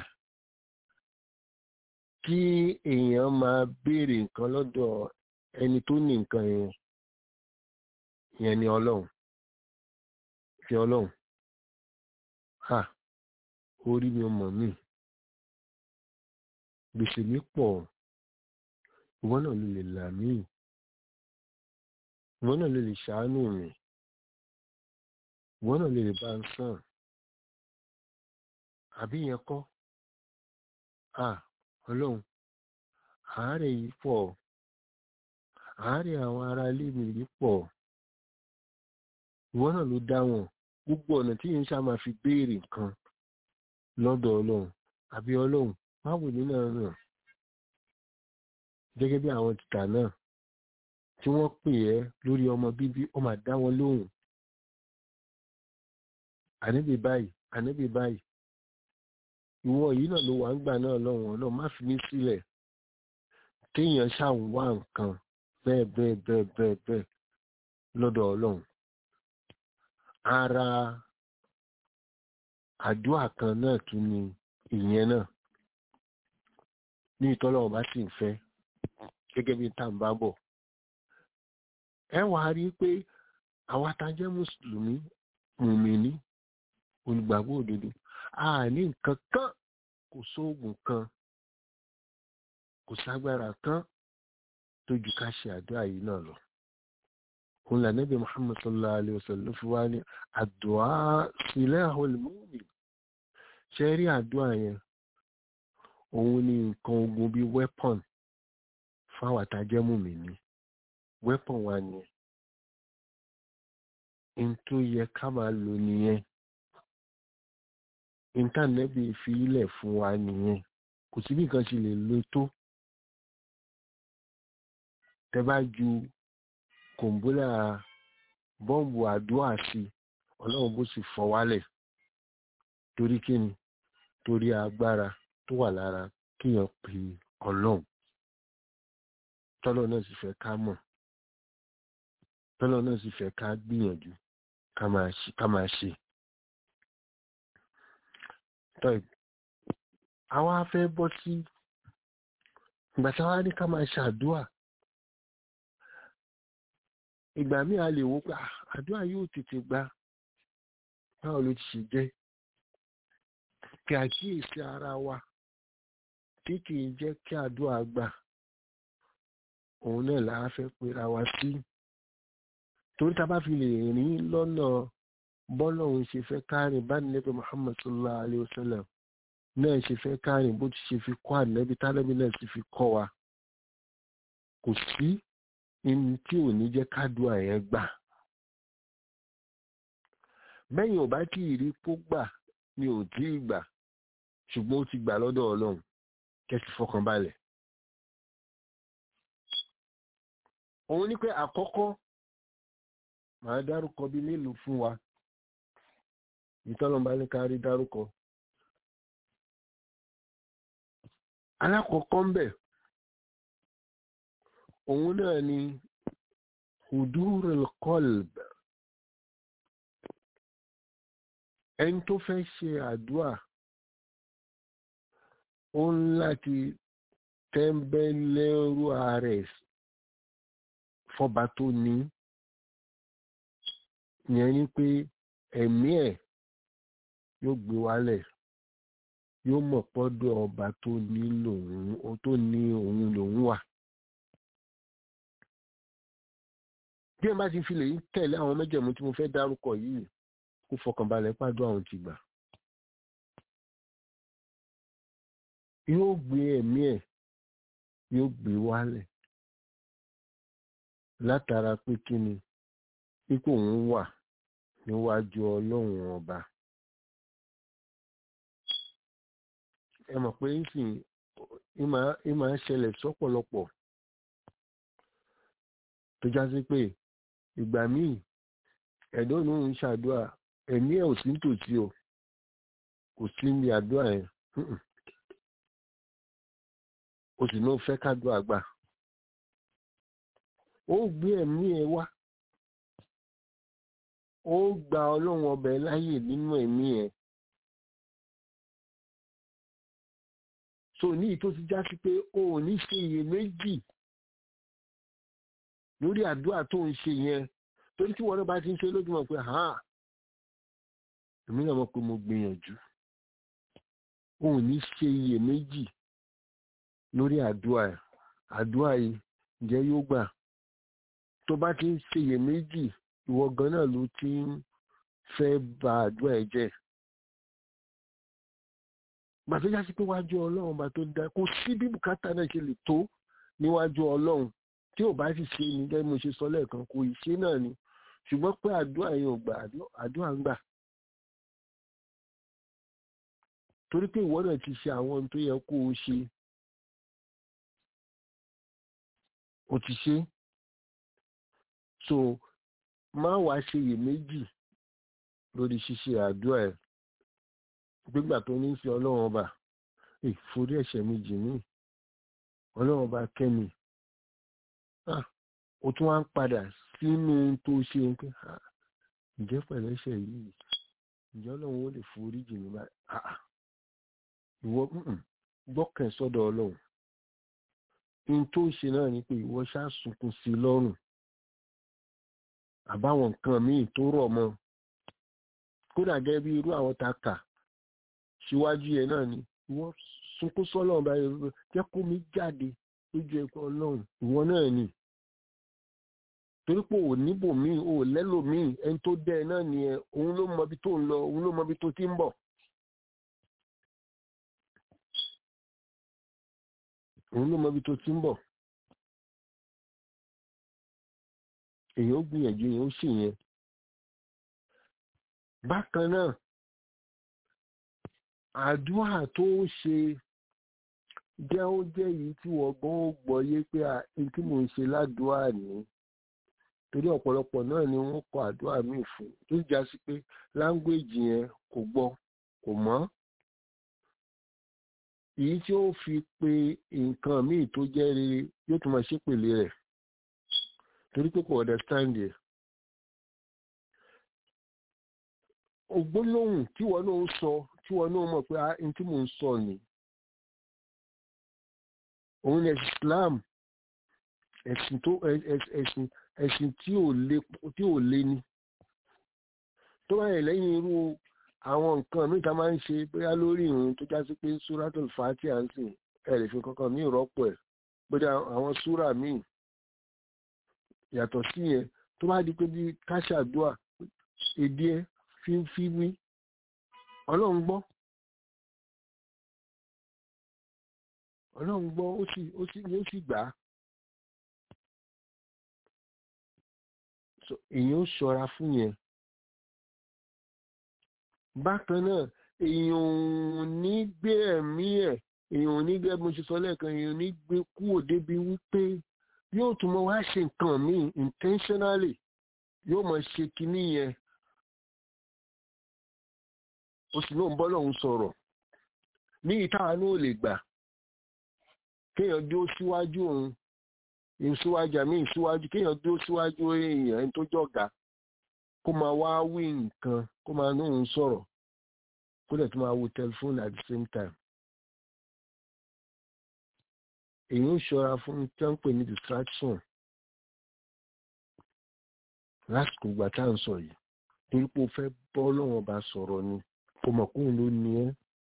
kí èèyàn máa béèrè nǹkan lọ́dọ̀ ẹni tó ní nǹkan yẹn yẹn ni ọlọ́run fi ọlọ́run ha orí mi ọmọ mi gbèsè mi pọ̀ ìwọ náà ló lè là mí ìwọ náà ló lè ṣàánú mi ìwọ náà lè bá ń sàn àbí yẹn kọ́ à ọlọ́run àárẹ̀ yìí pọ̀ àárẹ̀ àwọn ará ilé mi yìí pọ̀ ìwọ náà ló dá wọn gbogbo ọ̀nà tí yìí ń ṣá máa fi béèrè nǹkan lọ́dọ̀ ọlọ́run àbí ọlọ́run báwo ní náà náà gẹ́gẹ́ bí àwọn tìtà náà tí wọ́n pè ẹ́ lórí ọmọ bíbí ó máa dá wọn lóhùn àníbi báyìí àníbi báyìí ìwọ yìí náà ló wà ń gbà náà lọ́wọ́ náà má fi mí sílẹ̀ kéèyàn ṣàwọn wá nǹkan bẹ́ẹ̀ bẹ́ẹ̀ bẹ́ẹ̀ bẹ́ẹ̀ bẹ́ẹ̀ lọ́dọ̀ ọlọ́run ara àdúrà kan náà tún ni ìyẹn náà ní ìtọ́lọ́wọ́ bá sì ń fẹ́ gẹ́gẹ́ bí tá à ń bá bọ̀ ẹ wà á rí i pé àwa tá a jẹ́ mùsùlùmí mùmíní olùgbàgbọ́ òdodo a ní nǹkan kan kò sóògùn kan kò ságbára kan tó ju ká ṣe àdúrà yìí náà lọ òun là nẹ́bí muhammad sallallahu alayhi wa sallam fi wá ní àdúrà silahul mu'min ṣe rí àdúrà yẹn òun ni nǹkan ogun bíi weapon fáwọn àtàjẹ́ mùmíní weapon wa nìyẹn n tó yẹ ká máa lò nìyẹn intanẹ́ẹ̀tì fi ilẹ̀ fún wa nìyẹn kò sí bí nǹkan ṣe lè lo tó tẹ bá ju kòǹbólà bọ́ǹbù àdúrà sí ọlọ́run bó sì fọ́ wálẹ̀ torí kíni torí agbára tó wà lára kíyàn pè ọlọ́run tọ́lọ́ náà sì fẹ́ ká mọ̀ tọ́lọ́ náà sì fẹ́ ká gbìyànjú ká máa ṣe tọ́ì àwa fẹ́ bọ́ sí ìgbà tí àwa ní ká máa ṣàdúà ìgbà míì a lè wò pé àdúà yóò tètè gba báwo ló ti ṣe jẹ́ kí àkíyèsí ara wa tí kì í jẹ́ kí àdúà gbà òun náà là á fẹ́ pera wa sí torí tá a bá fi lè rìn lọ́nà bọ́lọ́hun ṣe fẹ́ kárìn bá nẹ́bí muhammad sallallahu alayhi wa sallam náà ṣe fẹ́ kárìn bó ti ṣe fi kọ́ ànẹ́bí tálẹ́bí náà sì fi kọ́ wa kò sí ní tí ò ní jẹ́ kádùá yẹn gbà bẹ́yìn ò bá tí ì rí kó gbà ni ò tí ì gbà ṣùgbọ́n ó ti gbà lọ́dọ̀ ọlọ́run kẹ́sì fọkàn balẹ̀ òun ní pé àkọ́kọ́ màá dárúkọ bí mélòó fún wa ìtọ́lọ́mbá ní kárí dárúkọ. alákọ̀ọ́kọ́ ń bẹ̀ òun náà ni hudurul qalb ẹni tó fẹ́ ṣe àdúà ó ń láti tẹ́ńbẹ́lẹ́rú ààrẹ fọba tó ní yẹn ni pé ẹ̀mí ẹ̀ yóò gbé wálẹ̀ yóò mọ̀ pọ́dọ̀ ọba tó ní lòun tó ní òun lòun wà. bí ẹ bá ti fi lè tẹ̀lé àwọn mẹ́jẹ̀mú tí mo fẹ́ dárúkọ yìí kó fọkànbalẹ̀ pàdó àwọn ti gbà. yóò gbé ẹ̀mí ẹ̀ yóò gbé wálẹ̀ látara pé kí ni ipò òun wà níwájú ọlọ́run ọba. ẹ mọ̀ pé ìsìn ìmọ̀ ń ṣẹlẹ̀ sọ́pọ̀lọpọ̀ tó já sí pé ìgbà míì ẹ̀dọ́ ní òun ṣàdúrà ẹ̀mí ẹ̀ ò sí nítòsí o kò sí ní àdúrà yẹn o sì ní o fẹ́ kádùá gbà ó gbé ẹ̀mí ẹ̀ wá ó gba ọlọ́run ọbẹ̀ láyè nínú ẹ̀mí ẹ̀ so ní ìtò ti já sí pé o ò ní ṣe iyèméjì lórí àdúrà tó ń ṣe yẹn torí tí wọn náà bá ti ń ṣe lójúmọ́ pé ha èmi náà mọ̀ pé mo gbìyànjú o ò ní ṣe iyèméjì lórí àdúrà àdúrà yìí ǹjẹ́ yóò gbà tó bá ti ń ṣe iyèméjì ìwọ gan náà ló ti ń fẹ́ bà àdúrà ẹ̀ jẹ́ gbà tó jásí pé wájú ọlọ́run bá tó dá kó sí bí bùkátà náà ṣe lè tó níwájú ọlọ́run tí ò bá sì ṣe ni gẹ́gẹ́ mo ṣe sọ lẹ́ẹ̀kan kò ì ṣe náà ni ṣùgbọ́n pé àdúrà yẹn ò gbà àdúrà ń gbà torí pé ìwọ náà ti ṣe àwọn ohun tó yẹ kó o ṣe o ti ṣe so má wàá ṣe iyèméjì lórí ṣíṣe àdúrà ẹ̀ gbígbà tó ní sí ọlọ́run ọba ìforí ẹ̀ṣẹ̀ mi jì mí ọlọ́run ọba kẹ́mi ó tún wá ń padà sínú tó ṣe ń pé ǹjẹ́ pẹ̀lú ẹ̀ṣẹ̀ yìí ǹjẹ́ ọlọ́run ó lè forí jì mí báyìí ìwọ gbọ́kàn sọ́dọ̀ ọlọ́run in tó ṣe náà ni pé ìwọ ṣáà sunkún sí i lọ́rùn àbáwọn nǹkan míì tó rọ̀ mọ́ kódà gẹ́gẹ́ bí irú àwọn ta kà síwájú yẹn náà ni ìwọ sunkún sọ́lọ́run báyìí jẹ́ kó mi jáde lójú ẹ̀kọ́ ọlọ́run ìwọ náà ni torí pé ò níbò míì ò lẹ́lò míì ẹni tó dẹ́ ẹ náà ni ẹ òun ló mọ ibi tó ń lọ òun ló mọ ibi tó ti ń bọ̀. òun ló mọ ibi tó ti ń bọ̀. èèyàn ó gbìyànjú èèyàn ó sì yẹn. bákan náà àdúrà tó ṣe jẹ́ ó jẹ́ yìí tí wọ́n gbọ́n ó gbọ́ yé pé ẹni tí mò ń ṣe ládùúrà nìyí torí ọ̀pọ̀lọpọ̀ náà ni wọ́n kọ àdúrà míì fún tó já sí pé láńgbèjì yẹn kò gbọ́ kò mọ́ èyí tí ó fi pe nǹkan míì tó jẹ́ rere yóò tún máa ṣépèlé rẹ̀ torí pé kò understand ẹ̀ ògbólóhùn tí wọn náà ń sọ tí wọn náà mọ̀ pé n tí mò ń sọ ni òun ni Islam ẹ̀sìn tó ẹ̀sìn ẹ̀sìn tí ò lé tí ò lé ní tó bá yẹ lẹ́yìn irú àwọn nǹkan míì tá máa ń ṣe bóyá lórí ìrun tó já sí pé suratul Fatiha ń sìn ẹ lè fi kankan míì rọ́pò ẹ̀ bóyá àwọn súrà míì yàtọ̀ sí yẹn tó bá di pé bí káṣàdúà èdè ẹ fi ń fi wí ọlọ́run gbọ́ ọlọ́run gbọ́ ó sì ó sì ó sì gbà á èèyàn ó ṣọ́ra fún yẹn bákan náà èèyàn ò ní gbé ẹ̀mí ẹ̀ èèyàn ò ní gbé mo ṣe sọ lẹ́ẹ̀kan èèyàn ò ní gbé kúrò débi wípé yóò tún mọ wá ṣe nǹkan míì intentionally yóò mọ ṣe kinní yẹn ó sì lóun bọ́ lọ́hún sọ̀rọ̀ ní ìtawà ní ò lè gbà kéèyàn dúró síwájú òun ìsíwájú àmì ìsíwájú kéèyàn dúró síwájú èèyàn ẹni tó jọ̀gá kó máa wá wí nǹkan kó máa ní òun sọ̀rọ̀ kó dẹ̀ tó máa wo tẹlifóònù at the same time. èyí ń ṣọ́ra fún tí wọ́n ń pè ní distraction lásìkò ìgbà tá à ń sọ yìí torí pé o fẹ́ bọ́ lọ́wọ́ bá sọ̀rọ̀ ni kò mọ̀ kóun ló ní ẹ́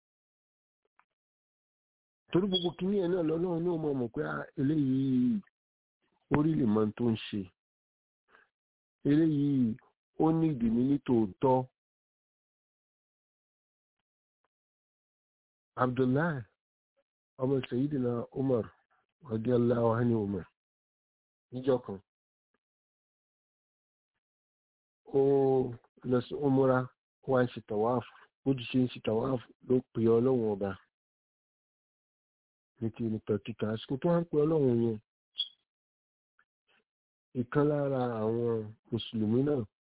torí gbogbo kìíní ẹ̀ náà lọ́lọ́run ní ọmọ mọ̀ pé eléyìí orí lè mọ tó ń ṣe eléyìí ó ní ìdìmí ní tòótọ́ Abdullahi ọmọ Sayyidina Umar radiyallahu anhu Umar níjọ́ kan ó lọ sí umura wá ń ṣe tàwáàfù ó ti ṣe ń ṣe tàwáàfù ló pè ọlọ́run ọba ní ti ní pẹ̀kíkà àsìkò tó wá ń pè ọlọ́run yẹn ìkan lára àwọn mùsùlùmí náà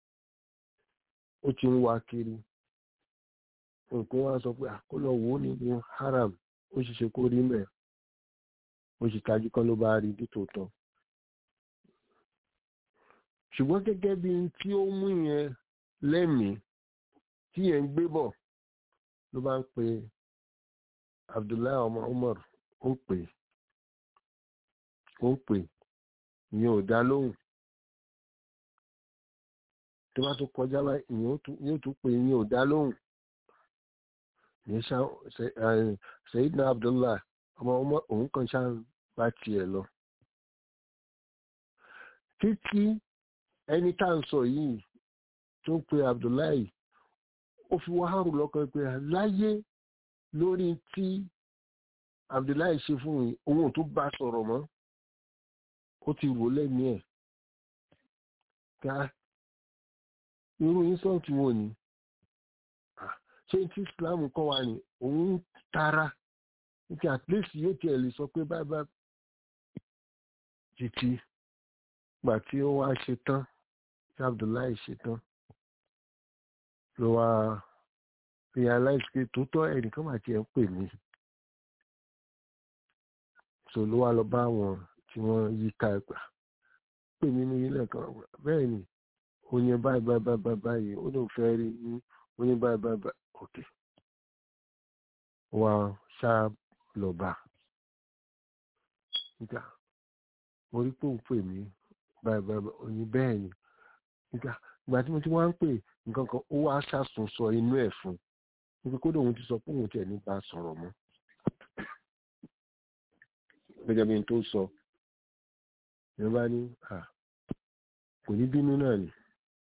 ó ti ń wá kiri nǹkan wá sọ pé àkólọ wò ó nínú haram ó sì ṣe kó rí mẹ ó sì tajú kan ló bá rí nítòótọ́ ṣùgbọ́n gẹ́gẹ́ bí tí ó mú yẹn lẹ́mìí tí yẹn ń gbé bọ̀ ló bá ń pe Abdullahi ọmọ Umar ó ń pè ó ń pè ìyẹn ò dá lóhùn tó bá tún kọjá bá ìyẹn yóò tún pè ìyẹn ò dá lóhùn ìyẹn ṣá Sayyidina Abdullahi ọmọ Umar òun kan ṣá bá tiẹ̀ lọ títí ẹni tá à ń sọ yìí tó ń pe Abdullahi ó fi wáhárù lọ́kàn pé láyé lórí tí Abdullahi ṣe fún yìí òun ò tún bá sọ̀rọ̀ mọ́ ó ti wò lẹ́mí ẹ̀ ká irú insult wo ni ṣé tí Islam kọ́ wa ni òun tara nítorí at least yóò tiẹ̀ lè sọ pé báyìí bá títí gbà tí ó wá ṣe tán tí Abdullahi ṣe tán ló wá realize pé tòótọ́ ẹnìkan mà tiẹ̀ ń pè mí so ló wá lọ bá àwọn tí wọ́n yí ká ẹgbà pè mí ní ilé kan bẹ́ẹ̀ ni oyin báyìí báyìí báyìí báyìí ó lóun fẹ́ rí ní oyin báyìí báyìí báyìí òkè wá ṣáà lọ bá nígbà mo rí pé òun pè mí báyìí báyìí oyin bẹ́ẹ̀ ni nígbà ìgbà tí mo ti wá ń pè nǹkan kan ó wá ṣàsùn sọ inú ẹ̀ fún níbi kódà òun ti sọ pé òun tiẹ̀ ní bá a sọ̀rọ̀ mọ́ gẹ́gẹ́ bí n tó sọ ìyẹn bá ní à kò ní bínú náà ni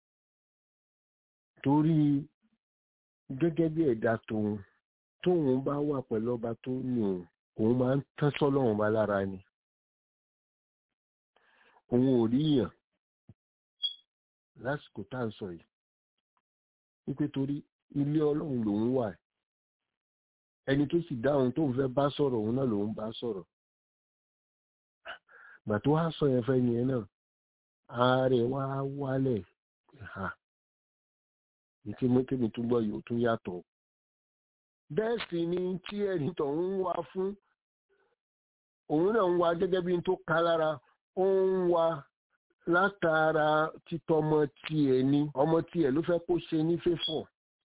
torí gẹ́gẹ́ bí ẹ̀dá tòun tóun bá wà pẹ̀lú ọba tó ní òun òun máa ń tán sọ́lọ́run bá lára ni òun ò rí yàn lásìkò tá à ń sọ yìí wípé torí ilé ọlọ́run lòun wà ẹni tó sì dáhùn tóun fẹ́ bá sọ̀rọ̀ òun náà lòun bá sọ̀rọ̀ gbà tó wá sọ yẹn fẹ́ yẹn náà ààrẹ wá wálẹ̀ ha ìtí mọ́tẹ́mi tún gbọ́ yìí ó tún yàtọ̀ bẹ́ẹ̀ sì ni tí ẹni tó ń wá fún òun náà ń wá gẹ́gẹ́ bí n tó ká lára ó ń wá látara títọ́ ọmọ tiẹ̀ ni ọmọ tiẹ̀ ló fẹ́ kó ṣe ní fẹ́fọ̀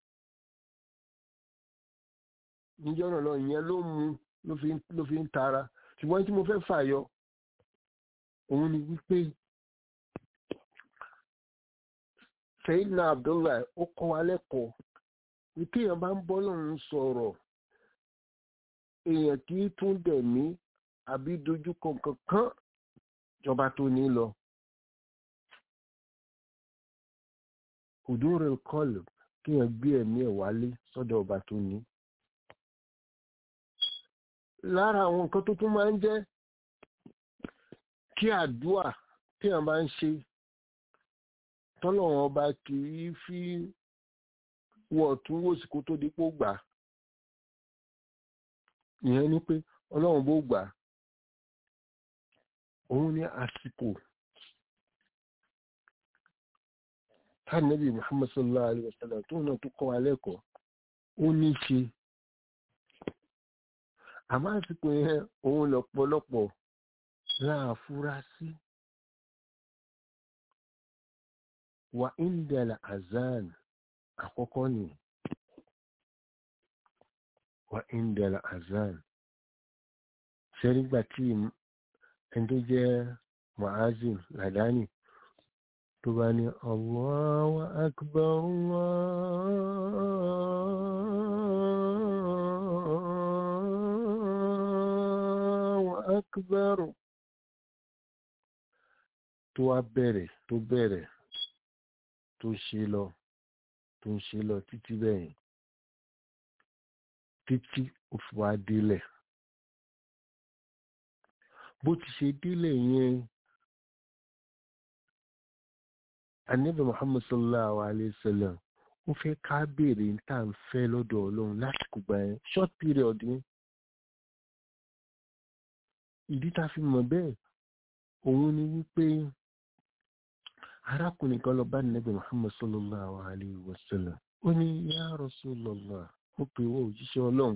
níjọ́ náà lọ ìyẹn ló mú ló fi ń tara ṣùgbọ́n tí mo fẹ́ fàyọ òun ni wípé Sayyidina Abdullahi ó kọ́ wa lẹ́kọ̀ọ́ wípé èèyàn bá ń bọ́ lọ́run sọ̀rọ̀ èèyàn kì í tún dẹ̀mí àbí dojúkọ kankan jọba tó ní lọ. òdúró kọlù kéèyàn gbé ẹ̀mí ẹ̀ wálé sọ́dọ̀ ọba tó ní. lára àwọn nǹkan tó tún máa ń jẹ́ kí àdúà téèyàn bá ń ṣe tọ́lọ́run ọba kì í fi wọ̀ tún wòsì kó tó dípò gbà ìyẹn ni pé ọlọ́run bó gbà òun ní àsìkò tánàbí Muhammad sallallahu alaihi wasallam tó náà tó kọ́ wa lẹ́kọ̀ọ́ ó ní ṣe àmọ́ àsìkò yẹn òun lọ́pọ̀lọpọ̀ láàfúrásí wà indala azan àkọ́kọ́ ni wà indala azan ṣẹ́rígbà tí ẹni tó jẹ́ mu'azin ladani tó bá ní Allahu akbar Allahu akbar tó wá bẹ̀rẹ̀ tó bẹ̀rẹ̀ tó ṣe lọ tó ń ṣe lọ títí bẹ́yìn títí ó fi wá délẹ̀ bó ti ṣe délẹ̀ yẹn anabi muhammad sallallahu alayhi wa sallam ó fẹ́ ká béèrè tá à ń fẹ́ lọ́dọ̀ ọlọ́run lásìkò gbà yẹn short period ni ìdí tá a fi mọ̀ bẹ́ẹ̀ òun ni wípé arákùnrin kan lọ bá nàbì muhammad sallallahu alayhi wa sallam ó ní ya rasulallah mo pè wọ òjíṣẹ́ ọlọ́run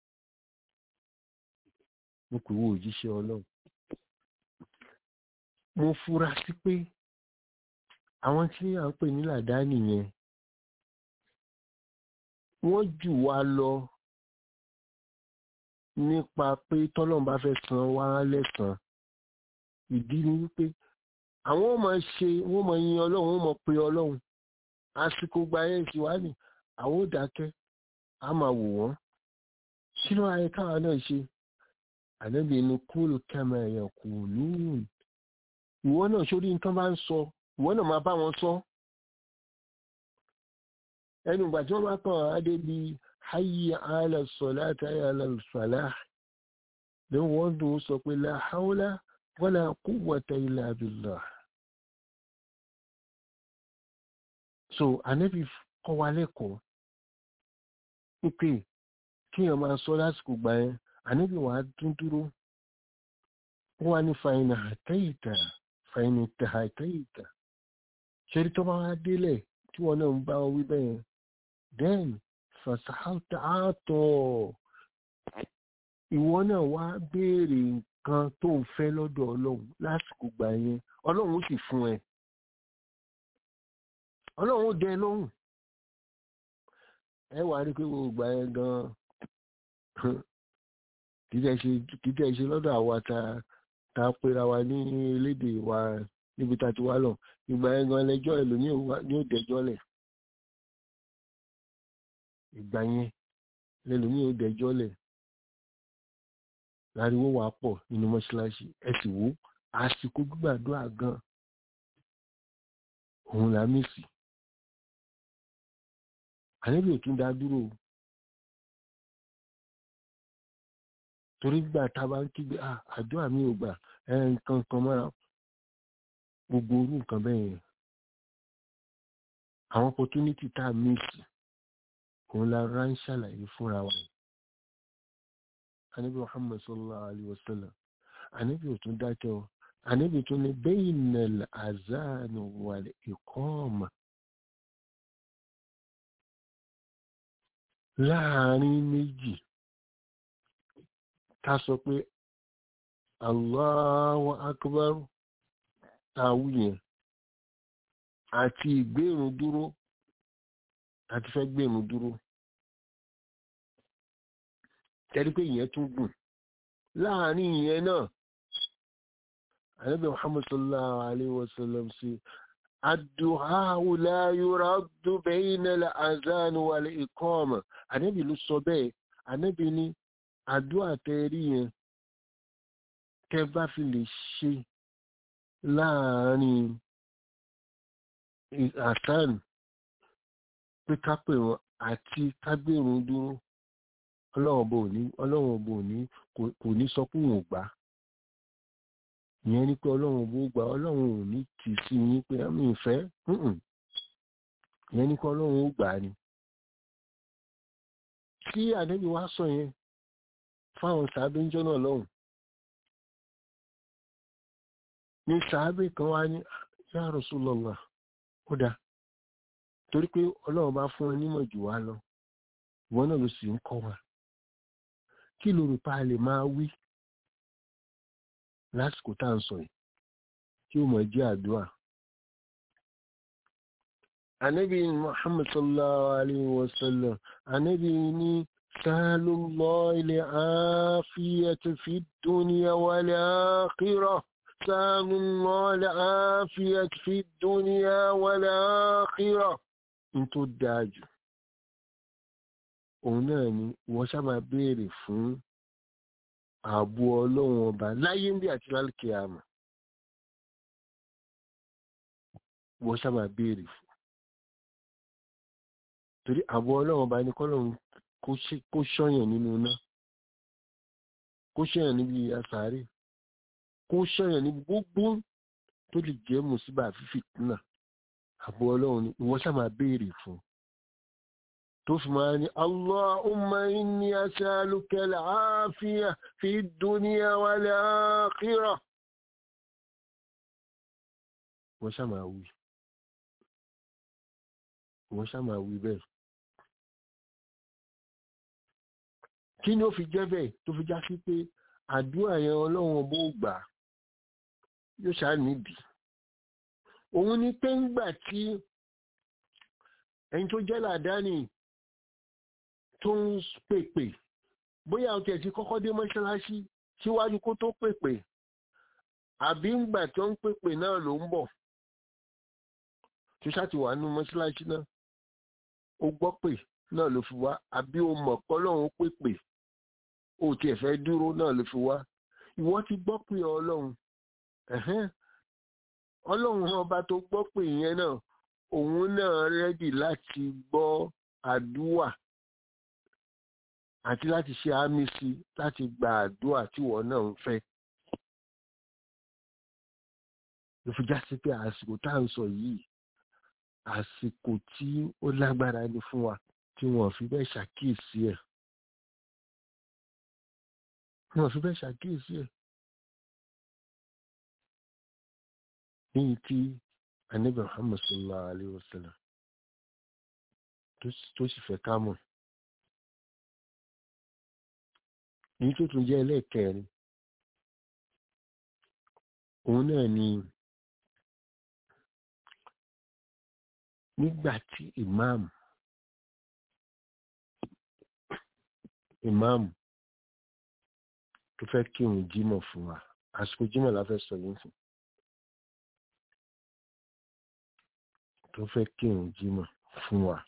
mo pè wọ òjíṣẹ́ ọlọ́run mo fura sí pé àwọn tí à ń pè ní làdáni yẹn wọ́n jù wá lọ nípa pé tọ́lọ́run bá fẹ́ san wá lẹ́san ìdí ni wípé àwọn ọmọ ṣe wọ́n mọ yin ọlọ́run wọ́n mọ pé ọlọ́run àsìkò gba ẹ̀ sí wá ní àwọn ò dákẹ́ a máa wò wọ́n kí ló ayé káwa náà ṣe ànábì inú kúrò kẹmẹ ẹ̀yàn kò lóhùn ìwọ náà sórí nǹkan bá ń sọ ìwọ náà máa bá wọn sọ ẹnu ìgbà tí wọ́n bá kàn adé bí hayya ala salati hayya ala falah ló wọ́n dùn sọ pé la hawla wala quwwata illa billah so ànábì kọ́ wa lẹ́kọ̀ọ́ pípé kíyàn máa sọ lásìkò gbà yẹn ànábì wà á dún dúró wọ́n wá ní fàyínà àtẹ́yìtà fẹ́ni tẹ̀hàtẹ́yìtà ṣẹ́rí tó bá wá délẹ̀ tí wọ́n náà ń bá wọn wí bẹ́ẹ̀ then fasahalta àtọ̀ ìwọ náà wá béèrè nǹkan tó ń fẹ́ lọ́dọ̀ ọlọ́run lásìkò gbà yẹn ọlọ́run ó sì fún ẹ ọlọ́run ó dẹ lóhùn ẹ wàá rí pé gbogbo gbà yẹn gan-an kì í tẹ̀ ṣe lọ́dọ̀ àwa ta ta pera wa ní elédè wa níbi tá a ti wá lọ ìgbà yẹn gan ẹlẹ́jọ́ ẹ̀ ló ní ò dẹjọ́ lẹ̀ ìgbà yẹn lẹ́lòmíì ò dẹjọ́ lẹ̀ láriwo wà pọ̀ nínú mọ́ṣáláṣí ẹ sì wò àsìkò gbígbàdúrà gan òun là mí sí àníbi òtún dá dúró torí gbà tá a bá ń kígbe àdúrà mi ò gbà ẹ nǹkan kan mọ́ra gbogbo orú nǹkan bẹ́ẹ̀ yẹn àwọn opportunity tá a miss òun la rán ṣàlàyé fúnra wa anabi muhammad sallallahu alaihi wasallam anabi ò tún dákẹ́ ọ anabi tún ní bainal azan wal iqama láàrin méjì ká sọ pé allahu akbar táwù yẹn àti ìgbérun dúró àti fẹ́ gbérun dúró tẹ́rí pé ìyẹn tún gùn láàrin ìyẹn náà ànábì muhammad sallallahu alaihi wasallam sí addu'a'u la yuraddu bayna al-azan wal iqama ànábì ló sọ bẹ́ẹ̀ ànábì ní àdúrà tẹ́rí yẹn tẹ́ bá fi lè ṣe láàrin àtàn pé ká pè wọn àti kágbérun dúró ọlọ́run bò ní ọlọ́run bò ní kò ní sọ pé òun ò gbà ìyẹn ni pé ọlọ́run bò gbà ọlọ́run ò ní tì sí yín pé àmì ìfẹ́ ìyẹn ni pé ọlọ́run ó gbà ni tí àdébí wá sọ yẹn fáwọn sàábé ń jọ́nà lọ́hùn ní sàábé kan wá ní ya Rasulullah ó dáa torí pé ọlọ́run bá fún ẹ nímọ̀ jù wá lọ ìwọ náà ló sì ń kọ́ wa kí ló rò pa lè máa wí lásìkò tá à ń sọ yìí tí ó mọ̀ jẹ́ àdúrà. Ànábì Muhammad sallallahu alayhi wa sallam, ànábì ní sallallahu al-afiyata fi dunya wal akhirah. sallallahu al-afiyata fi dunya wal akhirah. N tó dáa jù òun náà ni wọ́n sábà béèrè fún ààbò ọlọ́run ọba láyé ń bí àti lálùkẹ́ àmọ́ wọ́n sábà béèrè fún torí ààbò ọlọ́run ọba ní kọ́lọ́run kó ṣọ́yàn nínú iná kó ṣọ́yàn níbi àsàárè kó ṣọ́yàn níbi gbogbo tó lè jẹ́ mùsíbà fífi náà ààbò ọlọ́run ni wọ́n sábà béèrè fún tó fi máa ní Allahumma inni as'aluka al-afiya fi dunya wal akhirah wọ́n ṣá máa wí wọ́n ṣá máa wí bẹ́ẹ̀ kí ni ó fi jẹ́ bẹ́ẹ̀ tó fi já sí pé àdúrà yẹn ọlọ́run bó gbà yóò ṣá nídìí òun ni pé ń gbà tí ẹni tó jẹ́ làdáni tó ń pèpè bóyá o tẹ̀sí kọ́kọ́ dé mọ́ṣáláṣí síwájú kó tó pèpè àbí ńgbà tó ń pèpè náà ló ń bọ̀ tó ṣáà ti wà nínú mọ́ṣáláṣí náà ó gbọ́ pè náà ló fi wá àbí o mọ̀ pé ọlọ́run ó pèpè o tiẹ̀ fẹ́ dúró náà ló fi wá ìwọ ti gbọ́ pé ọlọ́run ọlọ́run ọba tó gbọ́ pé yẹn náà òun náà rẹ́dì láti gbọ́ àdúà àti láti ṣe àmì sí láti gba àdúà tí wọ́n náà ń fẹ́. ló fi já sí pé àsìkò tá à ń sọ yìí àsìkò tí ó lágbára ni fún wa tí wọ́n fi bẹ́ẹ̀ ṣàkíyèsí ẹ̀. wọ́n fi bẹ́ẹ̀ ṣàkíyèsí ẹ̀. ní tí anabi muhammad sallallahu alayhi wa sallam tó sì fẹ́ ká mọ̀ èyí tó tún jẹ́ ẹlẹ́ẹ̀kẹrin òun náà ni nígbà tí ìmáàmù ìmáàmù tó fẹ́ kírun jímọ̀ fún wa àsìkò jímọ̀ la fẹ́ sọ yìí fún tó fẹ́ kírun jímọ̀ fún wa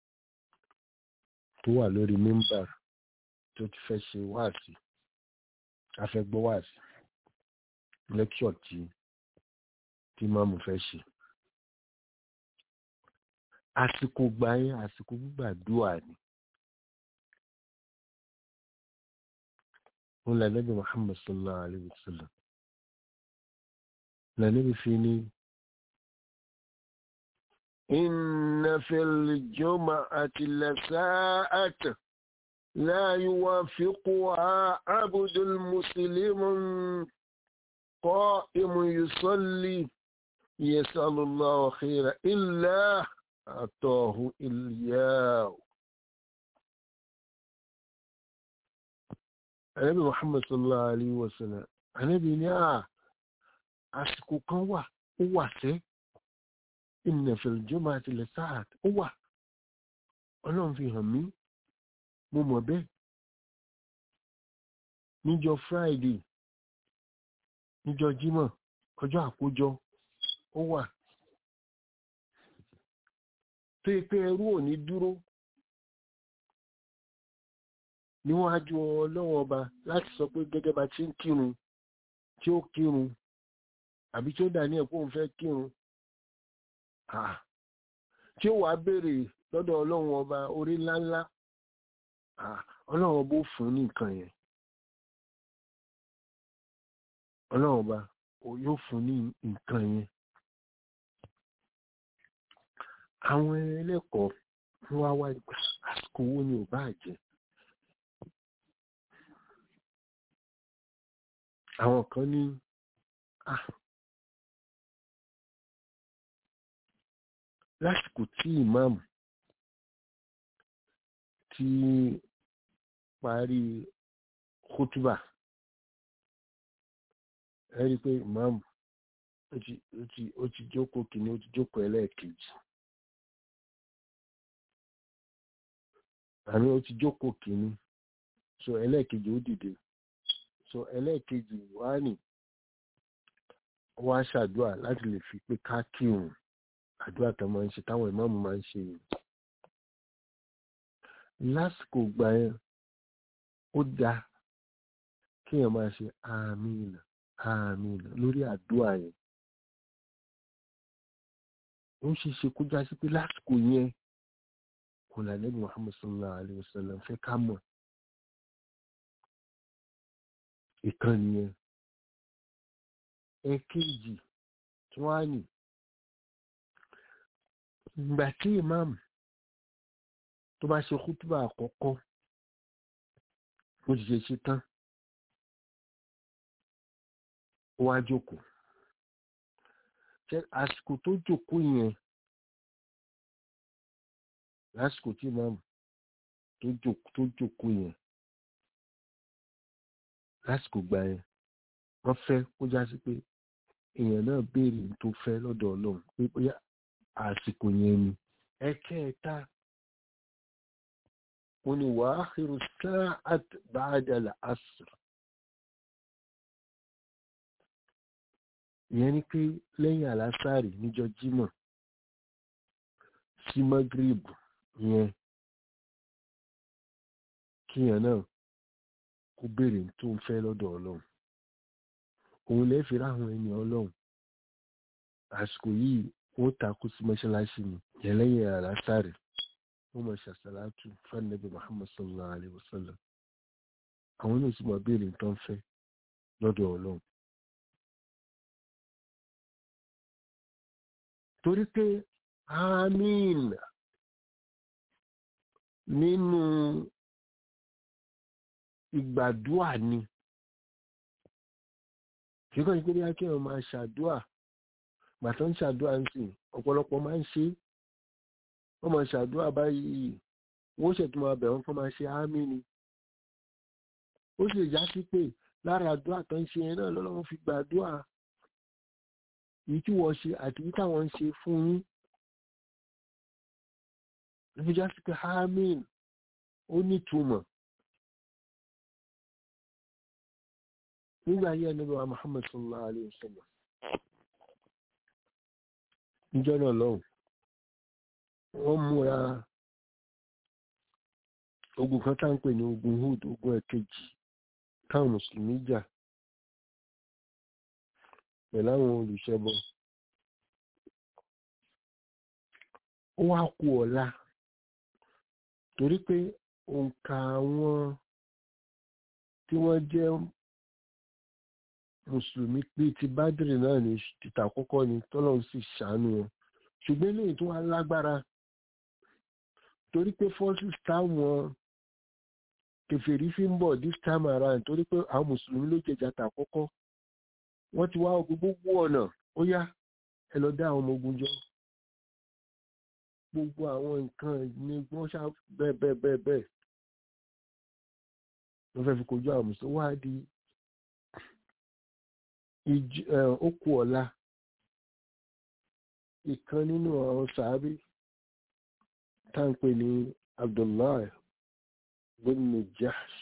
tó wà lórí mímbà tó ti fẹ́ ṣe wáàsí a fẹ́ gbọ́ wáàsí lẹ́kṣọ̀ tí tí máàmù fẹ́ ṣe àsìkò gbà yẹn àsìkò gbígbàdúrà ni wọn là nẹ́bí muhammad sallallahu alayhi wa sallam là nẹ́bí fi ní inna fil jum'ati lasa'atan la yuwafiquha abdul muslimun qa'imun yusalli yasalu allah khayra illa atahu iyyahu ànábì muhammad sallallahu alayhi wa sallam ànábì ní à àsìkò kan wà ó wà sẹ́ inna fil jum'ati lasa'at ó wà ọlọ́run fi hàn mí mo mọ̀ bẹ́ẹ̀ níjọ́ friday níjọ́ jímọ̀ ọjọ́ àkójọ ó wà tó yẹ pé ẹrú ò ní dúró níwájú ọlọ́wọ́ ọba láti sọ pé gẹ́gẹ́ bá ti ń kírun tí ó kírun àbí tí ó dà ní ẹ̀kọ́ òun fẹ́ kírun tí ó wàá béèrè lọ́dọ̀ ọlọ́run ọba orí ńláńlá ọlọ́run ọba ó fún ní nǹkan yẹn ọlọ́run ọba yóò fún ní nǹkan yẹn àwọn ẹlẹ́kọ̀ọ́ wá wá àsìkò owó ni ò bá jẹ́ àwọn kan ní lásìkò tí ìmáàmù ti parí kútúbà ẹ rí i pé ìmáàmù ó ti jókòó kìíní ó ti jókòó ẹlẹ́ẹ̀kejì àmì ó ti jókòó kìíní so ẹlẹ́ẹ̀kejì ó dìde so ẹlẹ́ẹ̀kejì wá ní wá ṣàdúrà láti lè fi pé ká kírun àdúrà tó máa ń ṣe táwọn ìmáàmù máa ń ṣe yìí lásìkò gbà yẹn ó dáa kéèyàn máa ṣe àmín àmín lórí àdúrà yẹn ó ṣe ṣe kó já sí pé lásìkò yẹn kò là lẹ́nu Muhammad sallallahu alayhi wa sallam fẹ́ ká mọ̀ ìkànnì yẹn ẹ̀kejì tí wọ́n á nì ìgbà tí ìmáàmù tó bá ṣe kútúbà àkọ́kọ́ ó ti ṣe ṣe tán ó wá jókòó àsìkò tó jókòó yẹn lásìkò tí ìmáàmù tó jókòó yẹn lásìkò gbà yẹn wọ́n fẹ́ kó já sí pé èèyàn náà béèrè tó fẹ́ lọ́dọ̀ Ọlọ́run pé bóyá àsìkò yẹn ni ẹ̀kẹta ó ní wa akhiru sa'at ba'da al-asr ìyẹn ni pé lẹ́yìn àlásàrì níjọ́ jímọ̀ sí magrib yẹn kíyàn náà kó béèrè tó ń fẹ́ lọ́dọ̀ ọlọ́run òun lè fi ráhùn ẹni ọlọ́run àsìkò yìí wọ́n takú sí mọ́ṣáláṣí ni yẹn lẹ́yìn àlásàrì wọ́n mọ̀ ṣàṣàlátù fẹ́nẹ́bí muhammad sallallahu alayhi wa sallam àwọn náà sì mọ̀ béèrè tó ń fẹ́ lọ́dọ̀ ọlọ́run torí pé àmín nínú ìgbàdúà ni ṣùgbọ́n ìpínlẹ̀ akẹ́wọ̀n máa ṣàdúà gbàtọ́ ń ṣàdúrà ń sìn ọ̀pọ̀lọpọ̀ máa ń ṣe wọ́n máa ṣàdúrà báyìí wọ́n ṣètò máa bẹ̀ wọ́n kọ́ máa ṣe ámì ni ó sì já sí pé lára àdúrà tó ń ṣe yẹn náà lọ́lọ́run fi gbàdúrà èyí tí wọ́n ṣe àti èyí táwọn ń ṣe fún yín ló fi já sí pé ámì ó nítumọ̀ nígbà ayé ẹni wa Muhammad sallallahu alayhi wa sallam níjọ́ náà lọ́hùn wọ́n múra ogun kan tá ń pè ní ogun Hud ogun ẹ̀kejì táwọn mùsùlùmí jà pẹ̀lú àwọn olùṣẹbọ ó wá kù ọ̀la torí pé òǹkà àwọn tí wọ́n jẹ́ mùsùlùmí pé ti bádìrì náà ní títà àkọ́kọ́ ni tọ́lọ́run sì ṣàánú wọn ṣùgbọ́n eléyìí tó wá lágbára torí pé forces táwọn kèfèrí fi ń bọ̀ this time around torí pé àwọn mùsùlùmí ló jẹjà tà àkọ́kọ́ wọ́n ti wá ogun gbogbo ọ̀nà ó yá ẹ lọ dá àwọn ọmọ ogun jọ gbogbo àwọn nǹkan ní wọ́n ṣá bẹ́ẹ̀ bẹ́ẹ̀ bẹ́ẹ̀ bẹ́ẹ̀ wọ́n fẹ́ fi kojú àwọn mùsùlùmí wá di okù ọ̀la ìkan nínú àwọn sàábí táǹpé ní Abdullahi bin Jahsh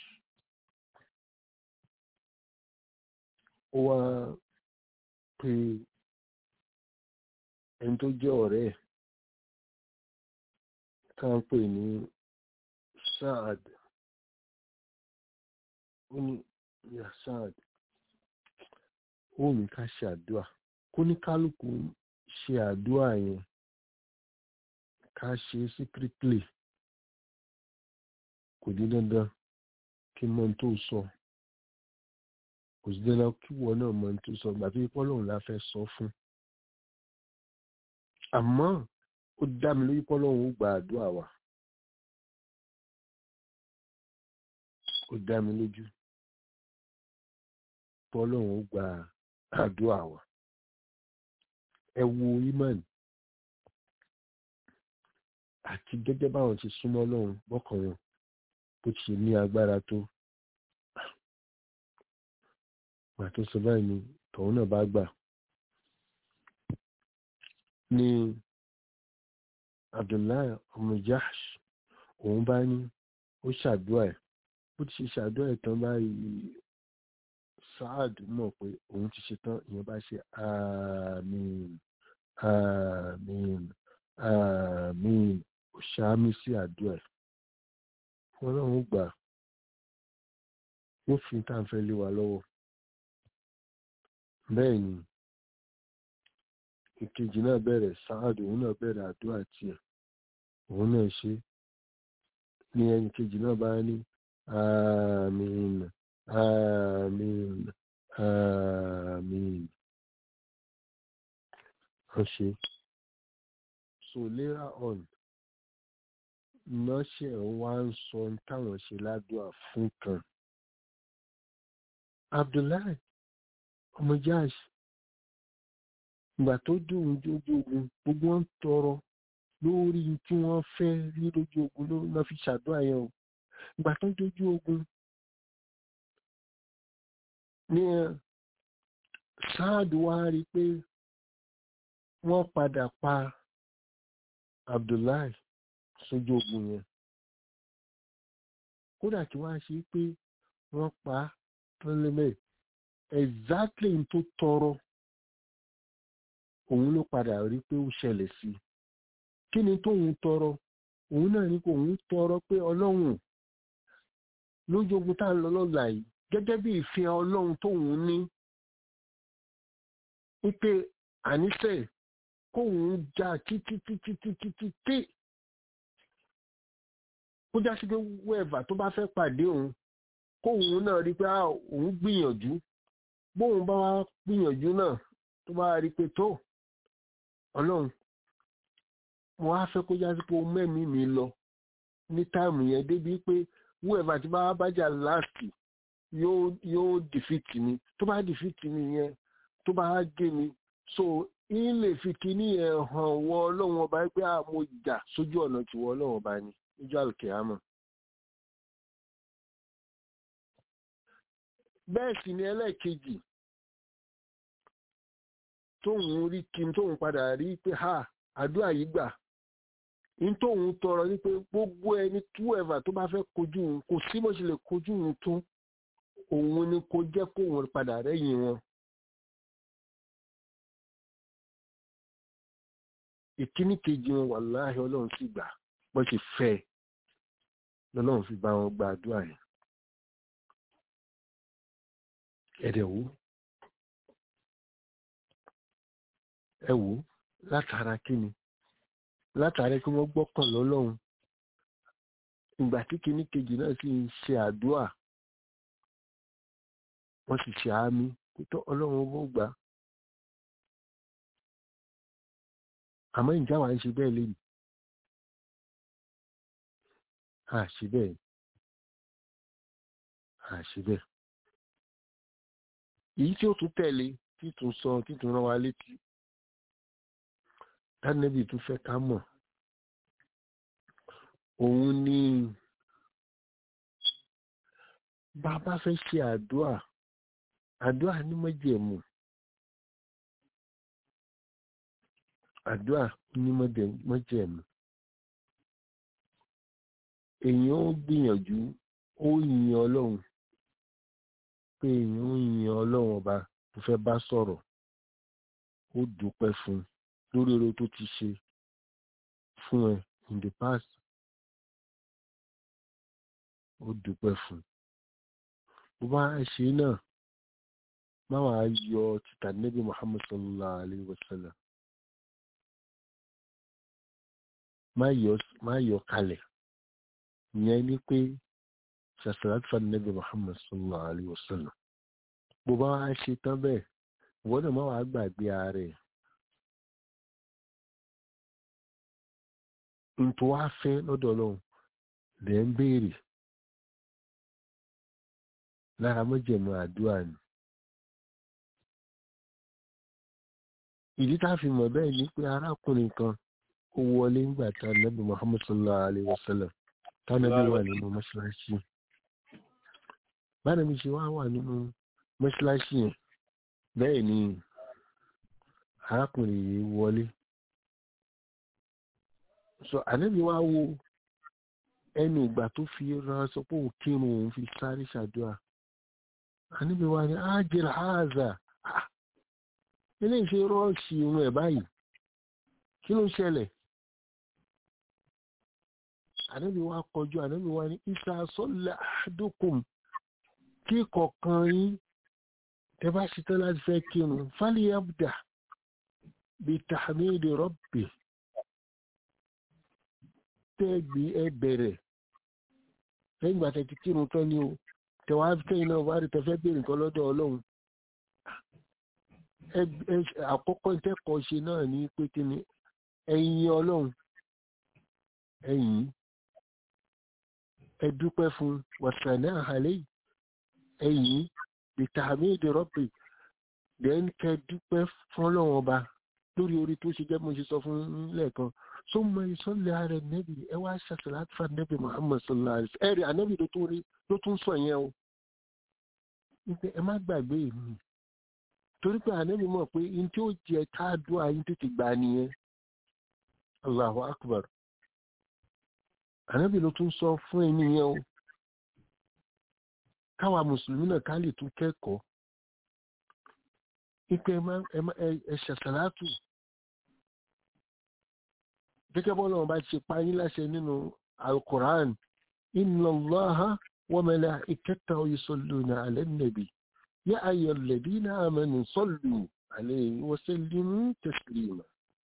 ó wá pe ẹni tó jẹ́ ọ̀rẹ́ ẹ̀ táǹpé ní Saad ó ní ya Saad ó ní ká ṣe àdúrà kó ní kálukú ṣe àdúrà yẹn ká ṣe secretly kò ní dandan kí n mọ ohun tó sọ kò sí dandan kí wọn náà mọ ohun tó sọ gbà tó yẹ pọ́lọ́run la fẹ́ sọ fún àmọ́ ó dá mi lójú pọ́lọ́run ó gba àdúrà wa ó dá mi lójú pọ́lọ́run ó gba àdúrà wa ẹ wo imani àti gẹ́gẹ́ báwọn ti súnmọ́ lọ́run bọ́kàn wọn bó ti ṣe ní agbára tó gbà tó sọ báyìí ni tọ̀hún náà bá gbà ní Abdullahi ọmọ Jahsh òun bá ní ó ṣàdúrà ẹ̀ bó ti ṣe ṣàdúrà ẹ̀ tán báyìí Saad mọ̀ pé òun ti ṣe tán ìyẹn bá ṣe àmín àmín àmín ó ṣàmì sí àdúrà ẹ̀ ọlọ́run gbà ó fi tá à ń fẹ́ lé wa lọ́wọ́ bẹ́ẹ̀ ni ìkejì náà bẹ̀rẹ̀ sáàdù òun náà bẹ̀rẹ̀ àdúrà tiẹ̀ òun náà ṣe ní ẹnì kejì náà bá ní àmín àmín àmín wọ́n ṣe so later on nọ́ọ̀ṣẹ̀ wá ń sọ táwọn ṣe ládùúà fún kan Abdullahi ọmọ Jahsh ìgbà tó dùn lójú ogun gbogbo wọn tọrọ lórí tí wọ́n fẹ́ rí lójú ogun ló lọ fi ṣàdúrà yẹn o ìgbà tó dójú ogun ní sáàdù wá rí pé wọ́n padà pa Abdullahi sójú ogun yẹn kódà tí wọ́n á ṣe pé wọ́n pa á tán lẹ́mẹ̀ exactly n tó tọrọ òun ló padà rí pé ó ṣẹlẹ̀ sí kí ni tóun tọrọ òun náà ní kó òun tọrọ pé ọlọ́run lójú ogun tá à ń lọ lọ́la yìí gẹ́gẹ́ bí ìfẹ́ ọlọ́run tóun ní wípé àníṣe kóun já títí títí títí títí kó já sí pé wẹ́ẹ̀bà tó bá fẹ́ pàdé òun kóun náà rí pé òun gbìyànjú bóun bá wá gbìyànjú náà tó bá rí pé tó ọlọ́run mo wá fẹ́ kó já sí pé o mẹ́mí mi lọ ní táìmù yẹn débi pé wẹ́ẹ̀bà tí bá bájà láàsì yóò yóò dìfìtì mi tó bá dìfìtì mi yẹn tó bá gé mi so ń lè fi kíní ẹ̀ hàn wọ ọlọ́run ọba pé a mo jà sójú ọ̀nà tí wọ ọlọ́run ọba ni níjọ́ àlùkìyámọ̀. bẹ́ẹ̀ sì ni ẹlẹ́ẹ̀kejì tóun rí kí n tóun padà rí pé ha àdúrà yìí gbà n tóun tọrọ ní pé gbogbo ẹni túwẹ̀fà tó bá fẹ́ kojú òun kò sí bó ṣe lè kojú òun tó òun ni kò jẹ́ kóun padà rẹ́yìn wọn. ìkíní kejì wọn wàláhì ọlọ́run sì gbà bó ṣe fẹ́ lọ́lọ́run fi bá wọn gba àdúrà yẹn. ẹ̀dẹ̀ wò ẹ wò látara kíni látara kí wọ́n gbọ́kàn lọ́lọ́run ìgbà tí kíní kejì náà sì ń ṣe àdúrà wọ́n sì ṣe àmì tó ọlọ́run ó gbà á. àmọ́ ìjà wa ń ṣe bẹ́ẹ̀ lẹ́nu a ṣe bẹ́ẹ̀ a ṣe bẹ́ẹ̀ èyí tí ó tún tẹ̀lé títún sọ títún rán wa létí tánẹ́bì tún fẹ́ ká mọ̀ òun ni bàbá fẹ́ ṣe àdúà àdúà ní májẹ̀mú àdúà ní májẹ̀mú èèyàn ó gbìyànjú ó yin ọlọ́run pé èèyàn ó yin ọlọ́run ọba tó fẹ́ bá sọ̀rọ̀ ó dúpẹ́ fún lórí oore tó ti ṣe fún ẹ in the past ó dúpẹ́ fún bó bá ṣe náà má wàá yọ títà nẹ́bí Muhammad sallallahu alayhi wa sallam má yọ kalẹ̀ ìyẹn ni pé ṣàṣàlát fún nẹ́bí Muhammad sallallahu alayhi wa sallam bó bá wá ṣe tán bẹ́ẹ̀ ìwọ́n náà má wàá gbàgbé ààrẹ ntọ́ wá fẹ́ lọ́dọ̀ ọlọ́run lẹ́ ń béèrè lára mọ́jẹ̀mọ́ àdúrà ni. ìdí tá a fi mọ̀ bẹ́ẹ̀ ni pé arákùnrin kan ó wọlé ńgbà tá a nàbì Muhammad sallallahu alayhi wa sallam tánàbí wà nínú mọ́ṣáláṣí bánàbí ṣe wá wà nínú mọ́ṣáláṣí yẹn bẹ́ẹ̀ ni arákùnrin yìí wọlé so ànábì wá wo ẹnu ìgbà tó fi ran sọ pé òun kírun òun fi sáré ṣàdúrà ànábì wá ní ájẹrà áàzà ilé ìṣe rọ́ọ̀ṣì irun ẹ̀ báyìí kí ló ṣẹlẹ̀ ànábì wá kọjú ànábì wá ní isa sọ́lá àdókùn kí kọ̀ọ̀kan yín tẹ bá ṣetán láti fẹ́ kírun fálíyàbdà bíi tàmídì rọ́bì tẹ́gbì ẹ bẹ̀rẹ̀ lẹ́yìn ìgbà tẹ̀tí kírun tán ni o tẹ̀wá tẹ́yìn náà wá rí tẹ́fẹ́ bèèrè nǹkan lọ́dọ̀ ọlọ́run àkọ́kọ́ ìtẹ́kọ̀ọ́ ṣe náà ní pé kí ni ẹ̀yin ọlọ́run ẹ̀yin ẹ dúpẹ́ fún wàsànà àhàlẹ́ ẹ̀yin bìtàmídì rọ́bì then kẹ dúpẹ́ fún ọlọ́run ọba lórí orí tó ṣe jẹ́ mo ṣe sọ fún lẹ́ẹ̀kan sọmọ ìsọlẹ ààrẹ nẹbi ẹ wá ṣàṣàlá àti fún nẹbi muhammad sallallahu alaihi wasallam ẹrẹ ànẹbi ló tún rí ló tún sọ yẹn o wípé ẹ má gbàgbé mi torí pé ànẹbi mọ̀ pé n tí ó jẹ káàdùn àyín tètè gbà nìyẹn allahu akbar ànẹbi ló tún sọ fún ẹni yẹn o káwa mùsùlùmí náà ká lè tún kẹ́kọ̀ọ́ wípé ẹ ṣàṣàlá tù gẹ́gẹ́ bọ́ lọ́wọ́ bá ti ṣe páyín láṣẹ nínú alkùrán inna allaha wa malaikatahu yusalluna ala nabi ya ayyuhal ladina amanu sallu alayhi wa sallimu taslima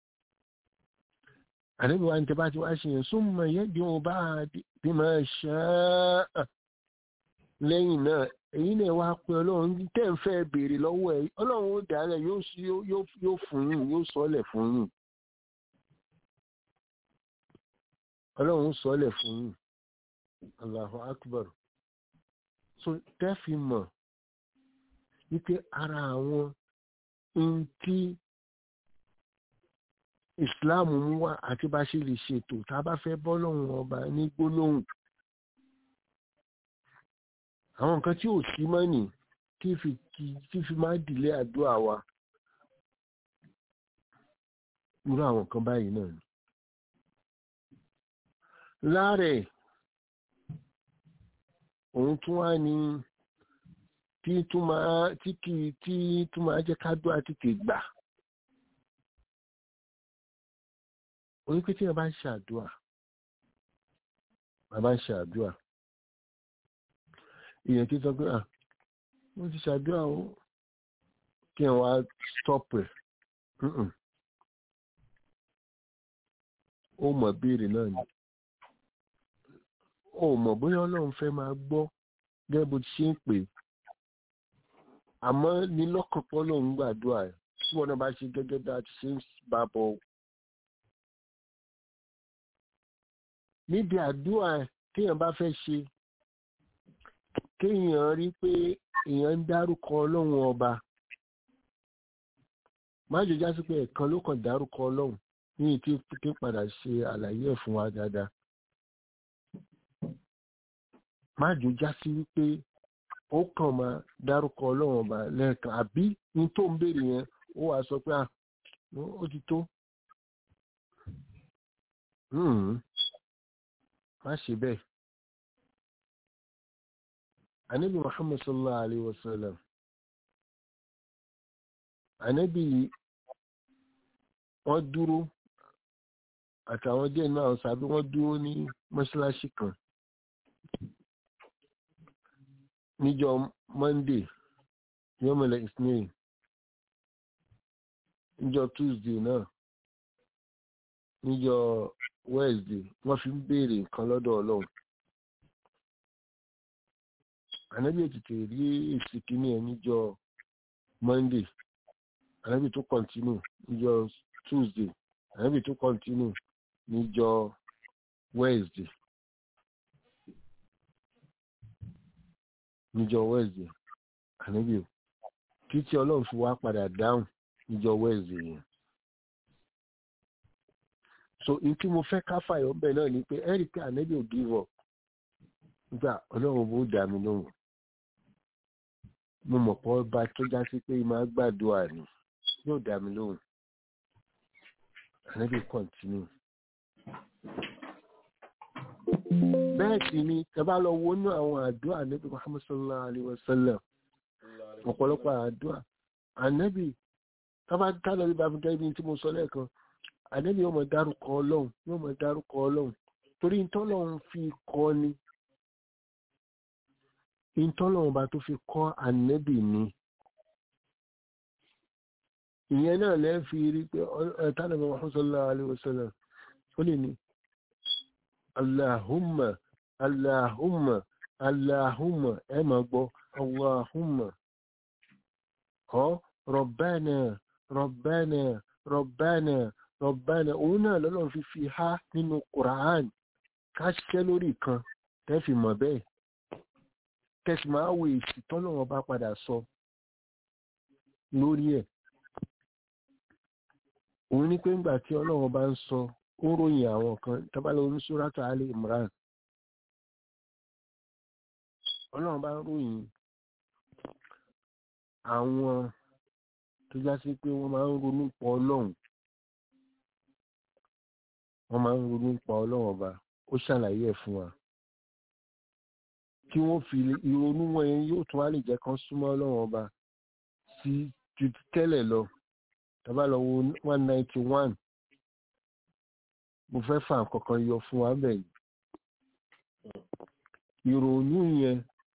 àníbi wa ń tẹ́ bá ti wá ṣe yẹn summa yad'u bima sha'a lẹ́yìn náà èyí náà wá pé ọlọ́run tẹ́ ń fẹ́ béèrè lọ́wọ́ ẹ̀ ọlọ́run ó dálẹ̀ yóò fún yín yóò sọ́lẹ̀ fún yín ọlọ́run sọ́lẹ̀ fún yín Allahu Akbar so tẹ́fì mọ̀ wípé ara àwọn ohun tí islam mú wá àti bá ṣe lè ṣètò tá a bá fẹ́ bọ́ lọ́hùn ọba ní gbólóhùn àwọn nǹkan tí ò sí mọ́ nì tí fi tí fi máa dìlé àdúrà wa irú àwọn nǹkan báyìí náà ni láàrẹ̀ òun tún wá ní tí tún máa tí kì í tí tún máa jẹ́ kádùá tètè gbà orí pé tí wọ́n bá ń ṣàdúà wọ́n bá ń ṣàdúà èèyàn kí sọ pé à wọ́n ti ṣàdúà ó kí wọ́n wá stop ẹ̀ ó mọ̀ béèrè náà ni ó mọ̀ bóyá ọlọ́run fẹ́ máa gbọ́ gẹ́gẹ́ bó ti ṣe ń pè àmọ́ ní lọ́kànpọ̀ lòun gbàdúrà ẹ̀ tí wọn náà bá ṣe gẹ́gẹ́ bí a ti ṣe ń bá bọ̀ níbi àdúrà téèyàn bá fẹ́ ṣe kéèyàn rí pé èèyàn ń dárúkọ ọlọ́run ọba má jò já sí pé ẹ̀kan ló kàn dárúkọ ọlọ́run ní ìtí kí padà ṣe àlàyé ẹ̀ fún wa dáadáa má jò já sí wípé ó kàn máa dárúkọ ọlọ́run ọba lẹ́ẹ̀kan àbí ní tó ń béèrè yẹn ó wàá sọ pé ó ti tó má ṣe bẹ́ẹ̀ anabi muhammad sallallahu alaihi wasallam anabi wọ́n dúró àtàwọn díẹ̀ náà sàbí wọ́n dúró ní mọ́ṣáláṣí kan níjọ́ monday yọmọlẹ ismail níjọ́ tuesday náà níjọ́ wednesday wọ́n fi ń béèrè nǹkan lọ́dọ̀ ọlọ́run ànábì ètùtù rí èsì kínní ẹ̀ níjọ́ monday ànábì tó kọ́ntínú níjọ́ tuesday ànábì tó kọ́ntínú níjọ́ wednesday níjọ́ wednesday ànábì kí tí ọlọ́run fi wá padà dáhùn níjọ́ wednesday yẹn so n tí mo fẹ́ ká fàyọ̀ bẹ́ẹ̀ náà ni pé ẹ́rì pé ànábì ò give up nígbà ọlọ́run bó dà mí lóhùn mo mọ̀ pé ọba tó já sí pé máa gbàdúrà ni yóò dà mí lóhùn ànábì continue bẹ́ẹ̀ sì ni tẹ́bá lọ wo ní àwọn àdúrà ànábì Muhammad sallallahu alayhi wa sallam ọ̀pọ̀lọpọ̀ àdúrà ànábì tábà tánà bí bàbá gẹ́gẹ́ bí tí mo sọ lẹ́ẹ̀kan ànábì yóò mọ̀ dárúkọ ọlọ́run yóò mọ̀ dárúkọ ọlọ́run torí ntọ́lọ́run fi kọ́ ni ntọ́lọ́run bá tó fi kọ́ ànábì ni ìyẹn náà lẹ́ fi rí pé tánà bí Muhammad sallallahu alayhi wa sallam ó lè ní Allahumma Allahumma Allahumma ẹ máa gbọ́ Allahumma ọ Rabbana Rabbana Rabbana Rabbana òun náà lọ́lọ́run fi fi há nínú Quran ká ṣiṣẹ́ lórí kan tẹ́ fi mọ̀ bẹ́ẹ̀ kẹsì máa wo èsì tọ́lọ́run bá padà sọ lórí ẹ̀ òun ní pé ńgbà tí ọlọ́run bá ń sọ ó ròyìn àwọn kan tábàlẹ̀ oníṣúrátà alẹ́ Imran ọlọ́run bá ń ròyìn àwọn tó já sí pé wọ́n máa ń ronú pọ̀ ọlọ́run wọ́n máa ń ronú pọ̀ ọlọ́run ọba ó ṣàlàyé ẹ̀ fún wa kí wọ́n fi ìrònú wọn yẹn yóò tún wá lè jẹ́ kán súnmọ́ ọlọ́run ọba sí ju tẹ́lẹ̀ lọ tábàlẹ̀ one ninety one mo fẹ́ fà kankan yọ fún wa bẹ́ẹ̀ ìrònú yẹn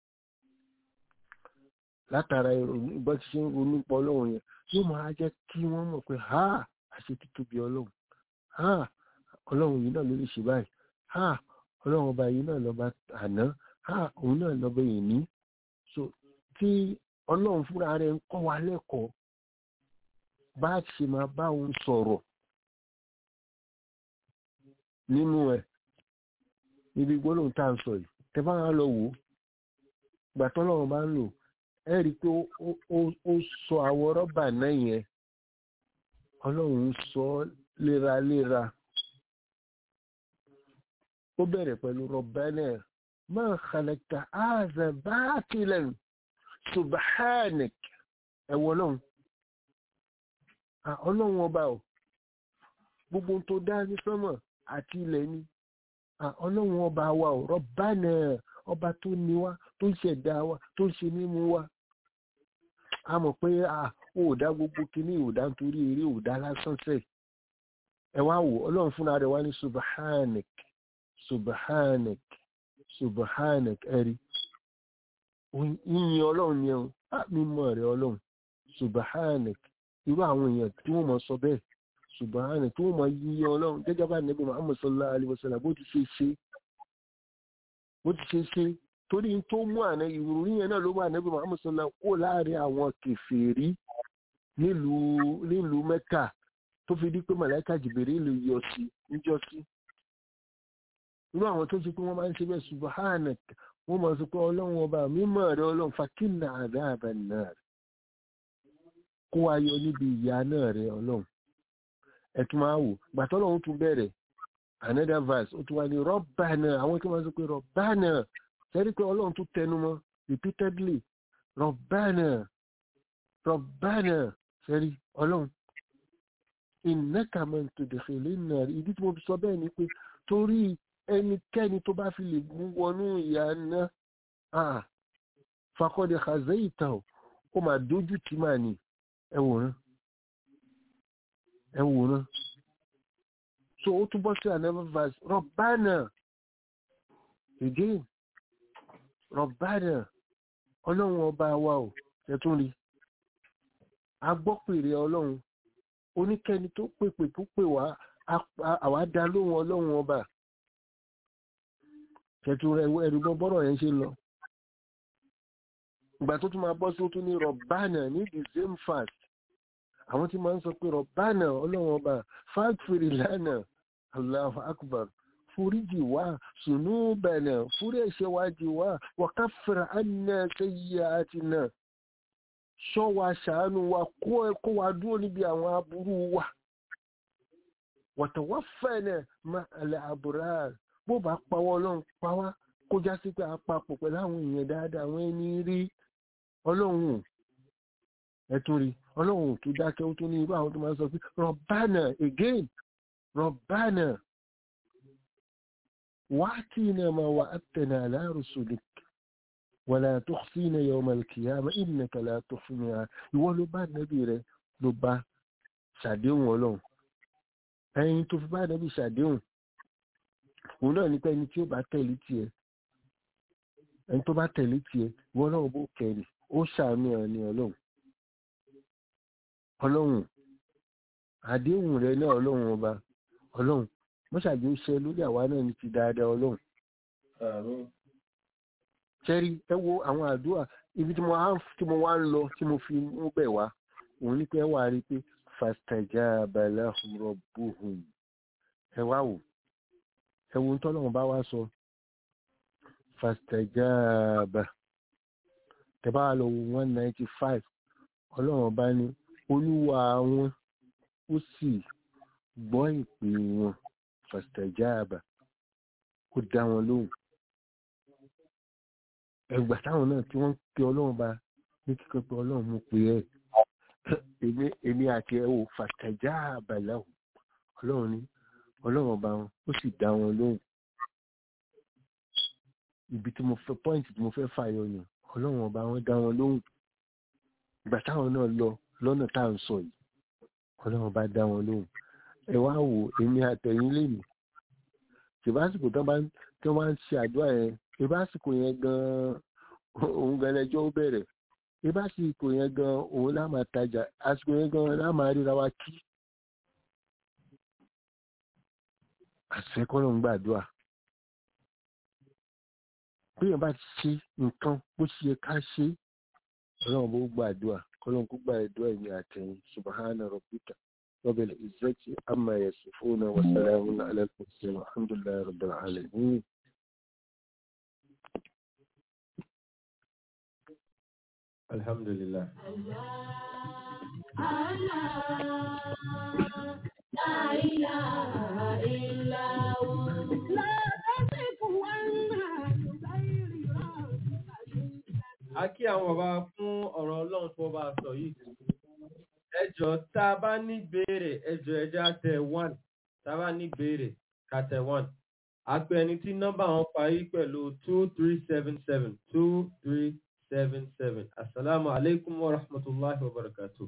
látara ìrònú bá ti ṣe ń ronú pọ̀ ọlọ́run yẹn yóò máa jẹ́ kí wọ́n mọ̀ pé ha àṣẹ títóbi ọlọ́run ha ọlọ́run yìí náà ló lè ṣe báyìí ha ọlọ́run ọba yìí náà lọ́ba àná ha òun náà lọ́ba ìní so tí ọlọ́run fúnra rẹ̀ ń kọ́ wa lẹ́kọ̀ọ́ bá a ṣe máa bá òun sọ̀rọ̀ nínú ẹ̀ níbi gbólóhùn tá à ń sọ yìí tẹ bá wà lọ wò ó gbà tọ́lọ́run bá ń lò ẹ rí i pé ó sọ àwọn rọ́bà náà yẹn ọlọ́run sọ léraléra ó bẹ̀rẹ̀ pẹ̀lú rọ̀bánà máa khalaqta hadha batilan subhanak ẹ̀wọ̀ ọlọ́run ọlọ́run ọba ò gbogbo tó dá ní sánmọ̀ àti ilẹ̀ ni ọlọ́run ọba wa ò rọ̀bánà ọba tó ní wa tó ń ṣẹ̀dá wa tó ń ṣe mímú wa a mọ̀ pé ó dá gbogbo kíní ò dá nítorí eré ò dá lásán sẹ́ẹ̀ ẹ wá wò ọlọ́run fúnra rẹ̀ wá ní subhanak subhanak subhanak ẹ̀rí yíyin ọlọ́run ni ẹ̀hún mímọ́ rẹ̀ ọlọ́run subhanak irú àwọn èèyàn tí wọ́n mọ̀ sọ bẹ́ẹ̀ subhanak tí wọ́n mọ̀ yíyin ọlọ́run gẹ́gẹ́ bá nẹ́bí muhammad sallallahu alayhi wa sallam bó ti ṣe ṣe bó ti ṣe ṣe torí tó mú àná ìròyìn yẹn náà ló wà nẹ́bí muhammad sallallahu kó láàrin àwọn kèfèrí nílùú nílùú mẹ́kà tó fi di pé màláìka jìbìrì lè yọ sí níjọ́ sí irú àwọn tó ṣe pé wọ́n máa ń ṣe bẹ́ẹ̀ subhanak wọ́n máa sọ pé ọlọ́run ọba mímọ́ rẹ ọlọ́run fakínà àdáàbà náà kó wa yọ níbi ìyá náà rẹ ọlọ́run ẹ̀tún máa wò gbàtọ́ ọlọ́run tún bẹ̀rẹ̀ another verse ó tún wá ní rọ́bànà àwọn tó máa sọ pé rọ́bànà sẹ́rí pé ọlọ́run tún tẹnu mọ́ repeatedly rọ́bànà rọ́bànà sẹ́rí ọlọ́run ìnáka man tudkhilin nar ìdí tí mo fi sọ bẹ́ẹ̀ ni pé torí ẹnikẹ́ni tó bá fi lè mú wọnú ìyá náà faqad khazaytahu ó máa dójú tì máa ní ẹwòrán ẹwòrán so ó túbọ̀ sí another verse Rabbana again Rabbana ọlọ́run ọba wa ò ẹ̀tún rí agbọ́pèrè ọlọ́run oníkẹ́ni tó pèpè tó pè wá àwa dá lóhun ọlọ́run ọba ṣètò ẹ̀rùgbọ́n bọ́rọ̀ yẹn ṣe lọ ìgbà tó tún máa bọ́ sí ó tún ní rọ̀bánà ní the same fast àwọn tí máa ń sọ pé rọ̀bánà ọlọ́run ọba fáàkìrì lánàá Allahu akbar foríjì wá sùnú bẹ̀nà fúrí ẹ̀ṣẹ̀ wá jì wá wàkàfẹ̀rẹ̀ àná sẹ́yìí àti náà ṣọ́ wa ṣàánú wa kó wa dúró níbi àwọn aburú wa watawaffana ma'al abrar bó bá pawọ́ ọlọ́run pawá kó já sí pé àpapọ̀ pẹ̀lú àwọn èèyàn dáadáa àwọn ẹni rí ọlọ́run ẹ̀tún rí ọlọ́run tó dákẹ́ ó tún ní irú àwọn tó máa ń sọ pé rọ̀bánà again rọ̀bánà wa'tina ma wa'adtana ala rusulik wala tukhzina yawmal qiyamah innaka la tukhzina ìwọ ló bá nẹ́bí rẹ ló bá ṣàdéhùn ọlọ́run ẹyin tó fi bá nẹ́bí ṣàdéhùn òun náà ní pé ẹni tí ó bá tẹ̀lé tiẹ̀ ẹni tó bá tẹ̀lé tiẹ̀ ìwọ náà bó kẹrì ó ṣàánú ẹ̀ ní ọlọ́run ọlọ́run àdéhùn rẹ náà ọlọ́run ọba ọlọ́run mọ́ṣáájú ó ṣe lórí àwa náà ní ti dáadáa ọlọ́run ṣẹ́rí ẹ wo àwọn àdúrà ibi tí mo wá tí mo wá ń lọ tí mo fi mú bẹ̀ wá òun ní pé ẹ wà rí pé fastajaba lahum rabbuhum ẹ wá wò ẹ wo tọ́lọ́run bá wá sọ fastajaba tẹ bá lọ wo one ninety five ọlọ́run bá ní olúwa wọn ó sì gbọ́ ìpè wọn fastajaba ó dá wọn lóhùn ẹgbà táwọn náà tí wọ́n pe ọlọ́run bá ní kíkọ́ pé ọlọ́run mú pé ẹ̀ èmi èmi àti ẹ̀ wò fàtàjà àbàlà ò ọlọ́run ní ọlọ́run ọba wọn ó sì dá wọn lóhùn ibi tí mo fẹ́ pọ́ìntì tí mo fẹ́ fàyọ yẹn ọlọ́run ọba wọn dá wọn lóhùn ìgbà táwọn náà lọ lọ́nà tá à ń sọ yìí ọlọ́run ọba dá wọn lóhùn ẹ wá wò èmi àtẹ̀yìn lèmi ṣèbásìkò tó bá ń ṣe àdúrà yẹn ìbásìkò yẹn gan òun gan lẹjọ ó bẹ̀rẹ̀ ìbásìkò yẹn gan òun lá máa tajà àsìkò yẹn gan lá máa ríra wa kí àṣẹkọ́nà ń gbàdúrà bí èèyàn bá ti ṣe nǹkan bó ṣe yẹ ká ṣe ọlọ́run bó gbàdúrà kọ́lọ́run kó gbàdúrà ẹ̀mí àtẹ̀yìn subhana rabbika rabbil izzati amma yasifuna wa salamun ala al-mursalin walhamdulillahi rabbil alamin. Alhamdulillah. لا إله إلا هو لا تزغ عنها بغير ربك a kí àwọn bàbá fún ọ̀rọ̀ ọlọ́run tó bá sọ yìí ẹjọ́ tá a bá ní béèrè ẹjọ́ ẹjẹ́ àtẹ one tá a bá ní béèrè kàtẹ one àpẹ ẹni tí nọ́mbà wọn parí pẹ̀lú two three seven seven two three seven seven asalaamu aleykum wa rahmatulahi wa barakatuh.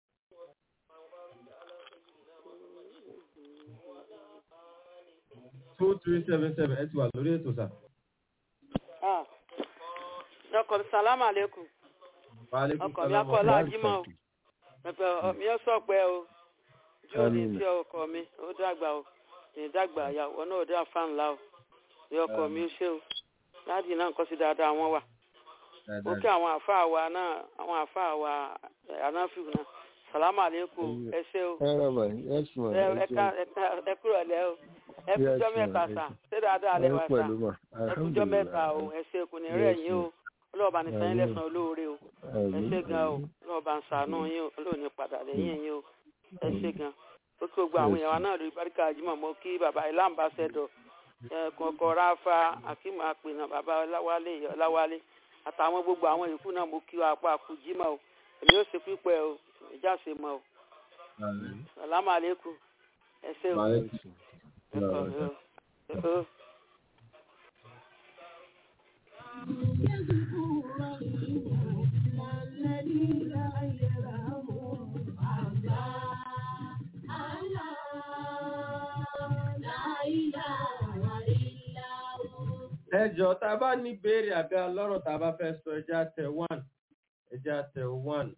two three seven seven ẹ ti wà lórí ètò sà. Ah. ọkọ mi salamu aleykum Wa alaikum ọkọ mi salaam wa akọlá rahmatullahi. ajímọ o pẹpẹ mi ó sọ pé o jó ní Àmín. sí ọkọ mi ó dàgbà o ní dàgbà ìyàwó náà ó dà fáńlá o ní ọkọ mi ó ṣe o láti náà nǹkan sí dáadáa wọn wà ó kí àwọn àfáà wa náà àwọn àfáà wa anáfíù náà salamu aleykum ẹ ṣe o ẹ rà mà yes ma ẹ ẹ ẹ ká ẹ ká ẹ kúrò lẹ o ẹ kújọ Yes, mẹ́ta ma'am. sà ṣé dáadáa lẹ wà sà pẹ̀lú mà ẹ kújọ mẹ́ta o ẹ ṣe kò ní rẹ̀ yín o Yes, ọlọ́ọ̀bá ní sẹ́yìn Àmín. lẹ́sàn-án olóore o ẹ ṣe gan o ọlọ́ọ̀bá ń ṣàánú yín o olóòní padà lẹ́yìn yín o ẹ ṣe gan ó kí gbogbo àwọn èèyàn wa náà lórí báríkà jimoh mo kí bàbá ilé ambassador kọ̀ọ̀kọ̀ ráfa akíma àpènà bàbá ọláwálé ìyá ọláwálé àtàwọn gbogbo àwọn yòókù náà mo kí wa apá àkú jimoh o èmi ó ṣe pípẹ́ o ìjà ṣe mọ́ o sàlámù àlékún ẹ ṣe o Wa alaikum ẹ kọ̀ ẹ o. ẹjọ́ tá a bá ní béèrè àbí alọ́rọ̀ tá a bá fẹ́ sọ ẹjẹ́ àtẹ one ẹjẹ́ àtẹ one.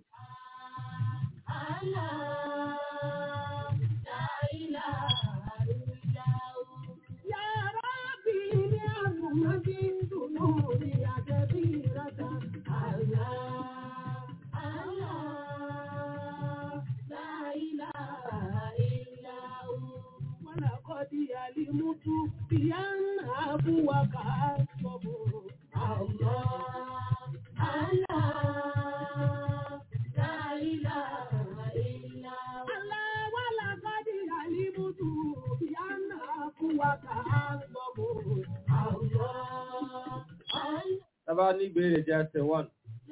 tá a bá ní béèrè ẹjẹ́ àtẹ one.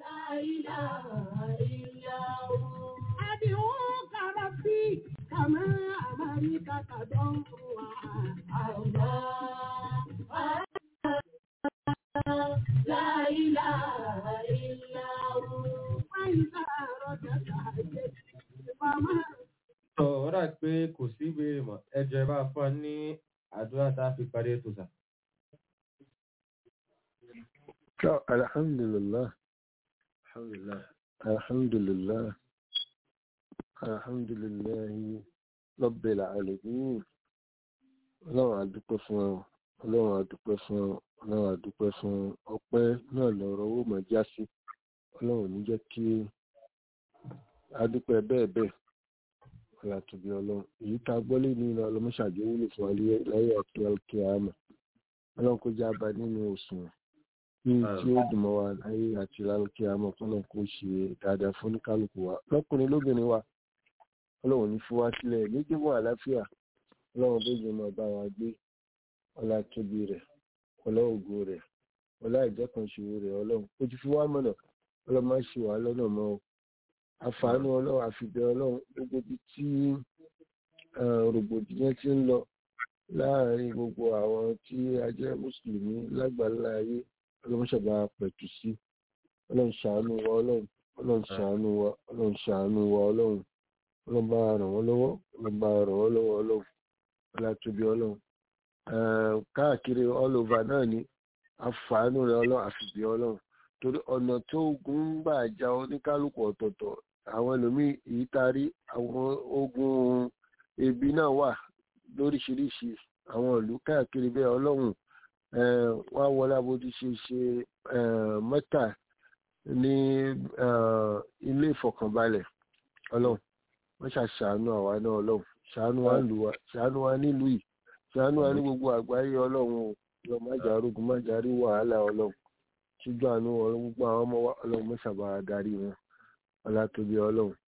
sọ ọ rà pé kò sí ìbéèrè mọ́ ẹjọ́ ẹ bá fún wa ní àdúrà tá a fi parí ètò sà. So, alhamdulillah alhamdulillah alhamdulillah alhamdulillah rabbil alamin ọlọ́run àdúpẹ́ fún ọ ọlọ́run àdúpẹ́ fún ọ ọlọ́run àdúpẹ́ fún ọ ọpẹ́ náà lọ́rọ̀ owó mọ̀ já sí ọlọ́run ò ní jẹ́ kí adúpẹ́ bẹ́ẹ̀ bẹ́ẹ̀ ọ̀là tóbi ọlọ́run èyí tá a gbọ́ lé ní ilẹ̀ ọlọ́mọṣàjò wúlò fún wa láyé ọ̀kẹ́ ọ̀kẹ́ àmọ́ ọlọ́run kó já bá nínú òṣùwọ̀n ní tí ó dùn mọ́ wa láyé àti lálùkẹ́ àmọ́ ọlọ́run kó ṣe dáadáa fún oníkálukú wa lọ́kùnrin lóbìnrin wa ọlọ́run ní fún wa sílẹ̀ nígbìmọ̀ àlàáfíà ọlọ́run bó jẹ́ máa bá wa gbé ọlá tóbi rẹ̀ ọlá ògo rẹ̀ ọlá ìjọkànṣòro rẹ̀ ọlọ́run ó ti fi wá mọ̀nà ọlọ́run má ṣe wà lọ́nà mọ́ o àfààní ọlọ́run àfìbẹ́ ọlọ́run gbogbo ibi tí rògbòdìyàn ti ń lọ láàrin gbogbo àwọn tí a jẹ́ mùsùlùmí lágbàlá ayé ọlọ́run ṣàbá pẹ̀tù sí ọlọ́run ṣàánú wa ọlọ́run ọlọ́run ṣàánú wa ọlọ́run ṣàánú wa ọlọ́run ọlọ́run bá ràn wọ́n lọ́wọ́ ọlọ́run bá ràn wọ́n lọ́wọ́ ọlọ́run ọlátúbí ọlọ́run káàkiri all over náà ni àfààní rẹ ọlọ́run àfìbí ọlọ́run torí ọ̀nà tó ogun gbà já oníkálukú ọ̀tọ̀ọ̀tọ̀ àwọn ẹlòmíì èyí tarí àwọn ogun ebi náà wà lóríṣiríṣi àwọn ìlú káàkiri bẹ́ẹ̀ ọlọ́run wá wọlé abójú ṣe ṣe mẹ́ta ní ilé ìfọ̀kànbalẹ̀ ọlọ́run wọ́n ṣàṣàánú àwa náà ọlọ́run ṣàánú wa lù wá ṣàánú wa nílùú yìí ṣàánú wa ní gbogbo àgbáyé ọlọ́run o lọ májà arógun májà rí wàhálà ọlọ́run ṣíjú àánú ọlọ́run gbogbo àwọn ọmọ wa ọlọ́run mọ́ṣàbà darí wọn ọlátòbí ọlọ́run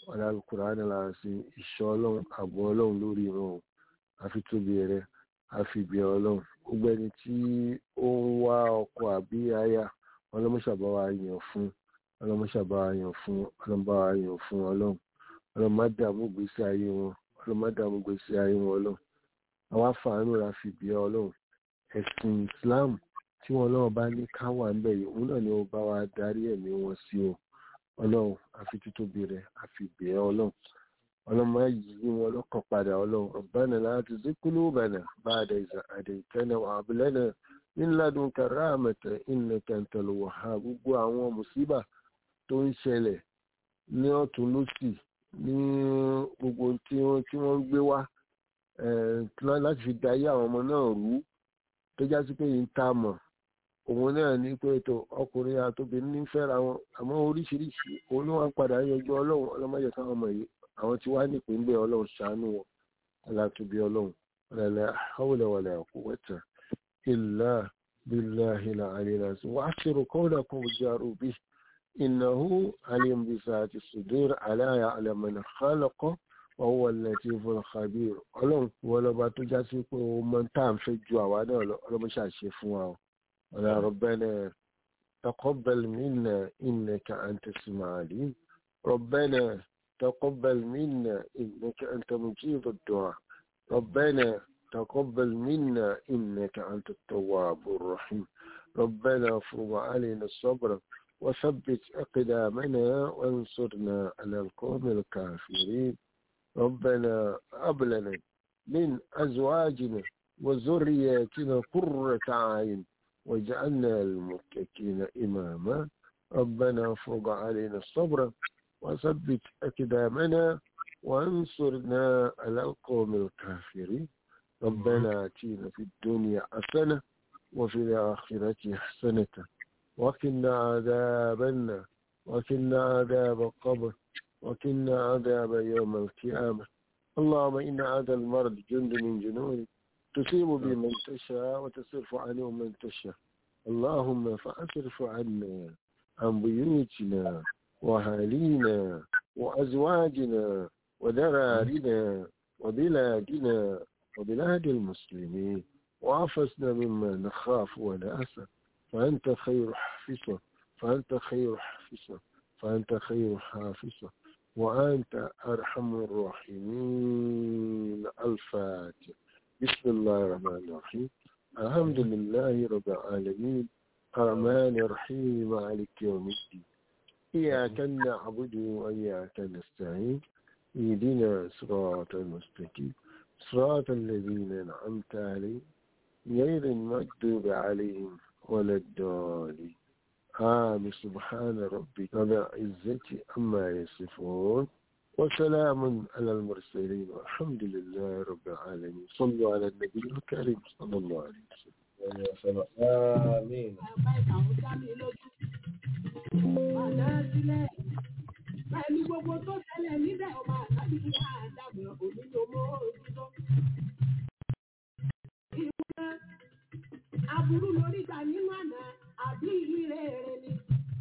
ọ̀la alukur'an la ṣe ìṣọ́ ọlọ́run àbọ̀ ọlọ́run lórí wọn o àfi tóbi rẹ àfi ìbí ọlọ́run gbogbo ẹni tí ó ń wá ọkọ àbí aya ọlọ́mọṣàbá wa yàn fún ọlọ́mọṣàbá wa yàn fún ọlọ́mọba wa yàn fún ọlọ́run ọlọ́mọ dààmú gbèsè ayé wọn ọlọ́mọ dààmú gbèsè ayé wọn ọlọ́run àwa fàánù la fi bí ọlọ́run ẹ̀sìn Islam tí wọn lọ́wọ́ bá ní ká wà ń bẹ̀ yìí òun náà ni ó bá wa darí ẹ̀mí wọn sí o ọlọ́run àfi títóbi rẹ̀ àfi bẹ́ẹ̀ ọlọ́run ọlọ́mọ yìí wọn lọ́kàn padà ọlọ́run rabbana la tuzigh qulubana ba'da idh hadaytana wa hab lana min ladunka rahmatan innaka antal wahhab gbogbo àwọn mùsíbà tó ń ṣẹlẹ̀ ní ọ̀tún lósì ní gbogbo tí wọ́n tí wọ́n ń gbé wá láti fi dayé àwọn ọmọ náà rú tó já sí pé yìí ń ta mọ̀ òun náà ní pé tó ọkùnrin àtòbìnrin ní fẹ́ra wọn àmọ́ oríṣiríṣi òun ló wá ń padà yanjú ọlọ́run ọlọ́mọdé káwọn ọmọ yìí àwọn tí wàá nípìnlẹ̀ ọlọ́run ṣàánú wọn aláàtúbí ọlọ́run ọ̀làlẹ̀ hawla wala quwwata illa billahi al-aliyyil azim wa akhiru qawlakum jaru bihi innahu alim bi zati sudur ala ya'lamu man khalaqa wa huwa al-latiful khabir ọlọ́run wọlọ́ba tó já sí pé ó mọ tá à ń fẹ́ ju àwa náà lọ ọlọ́mọṣàṣe fún wa o ويا ربنا تقبل منا إنك أنت السميع العليم ربنا تقبل منا إنك أنت مجيب الدعاء ربنا تقبل منا إنك أنت التواب الرحيم ربنا افرض علينا الصبر وثبت أقدامنا وانصرنا على القوم الكافرين ربنا أبلنا من أزواجنا وذرياتنا قرة عين وجعلنا المتكين إماما ربنا افرض علينا الصبر وثبت أقدامنا وانصرنا على القوم الكافرين ربنا آتينا في الدنيا حسنة وفي الآخرة حسنة وقنا عذاب النار وقنا عذاب القبر وقنا عذاب يوم القيامة اللهم إن هذا المرض جند من جنودك تصيب بمن تشاء وتصرف عنه من تشاء اللهم فأصرف عنا عن بيوتنا وأهالينا وأزواجنا وذرارنا وبلادنا وبلاد المسلمين وعفزنا مما نخاف ونأسى فأنت خير حافظة فأنت خير حافظة فأنت خير حافظة وأنت أرحم الراحمين الفاتح بسم الله الرحمن الرحيم الحمد لله رب العالمين الرحمن الرحيم مالك يوم الدين إياك نعبد وإياك نستعين اهدنا صراط المستقيم صراط الذين أنعمت عليهم غير المكذوب عليهم ولا الضالين آمين سبحان ربك رب العزة عما يصفون وسلام على المرسلين والحمد لله رب العالمين صلوا على النبي الكريم صلى الله عليه وسلم آمين Pẹ̀lú gbogbo tó ṣẹlẹ̀ níbẹ̀ ọmọ àtàbí ìyá àdàbọ̀ onílò mọ́ ojútọ́. Ìwúná aburú lórí gbà nínú àná àbí ire èrè ni.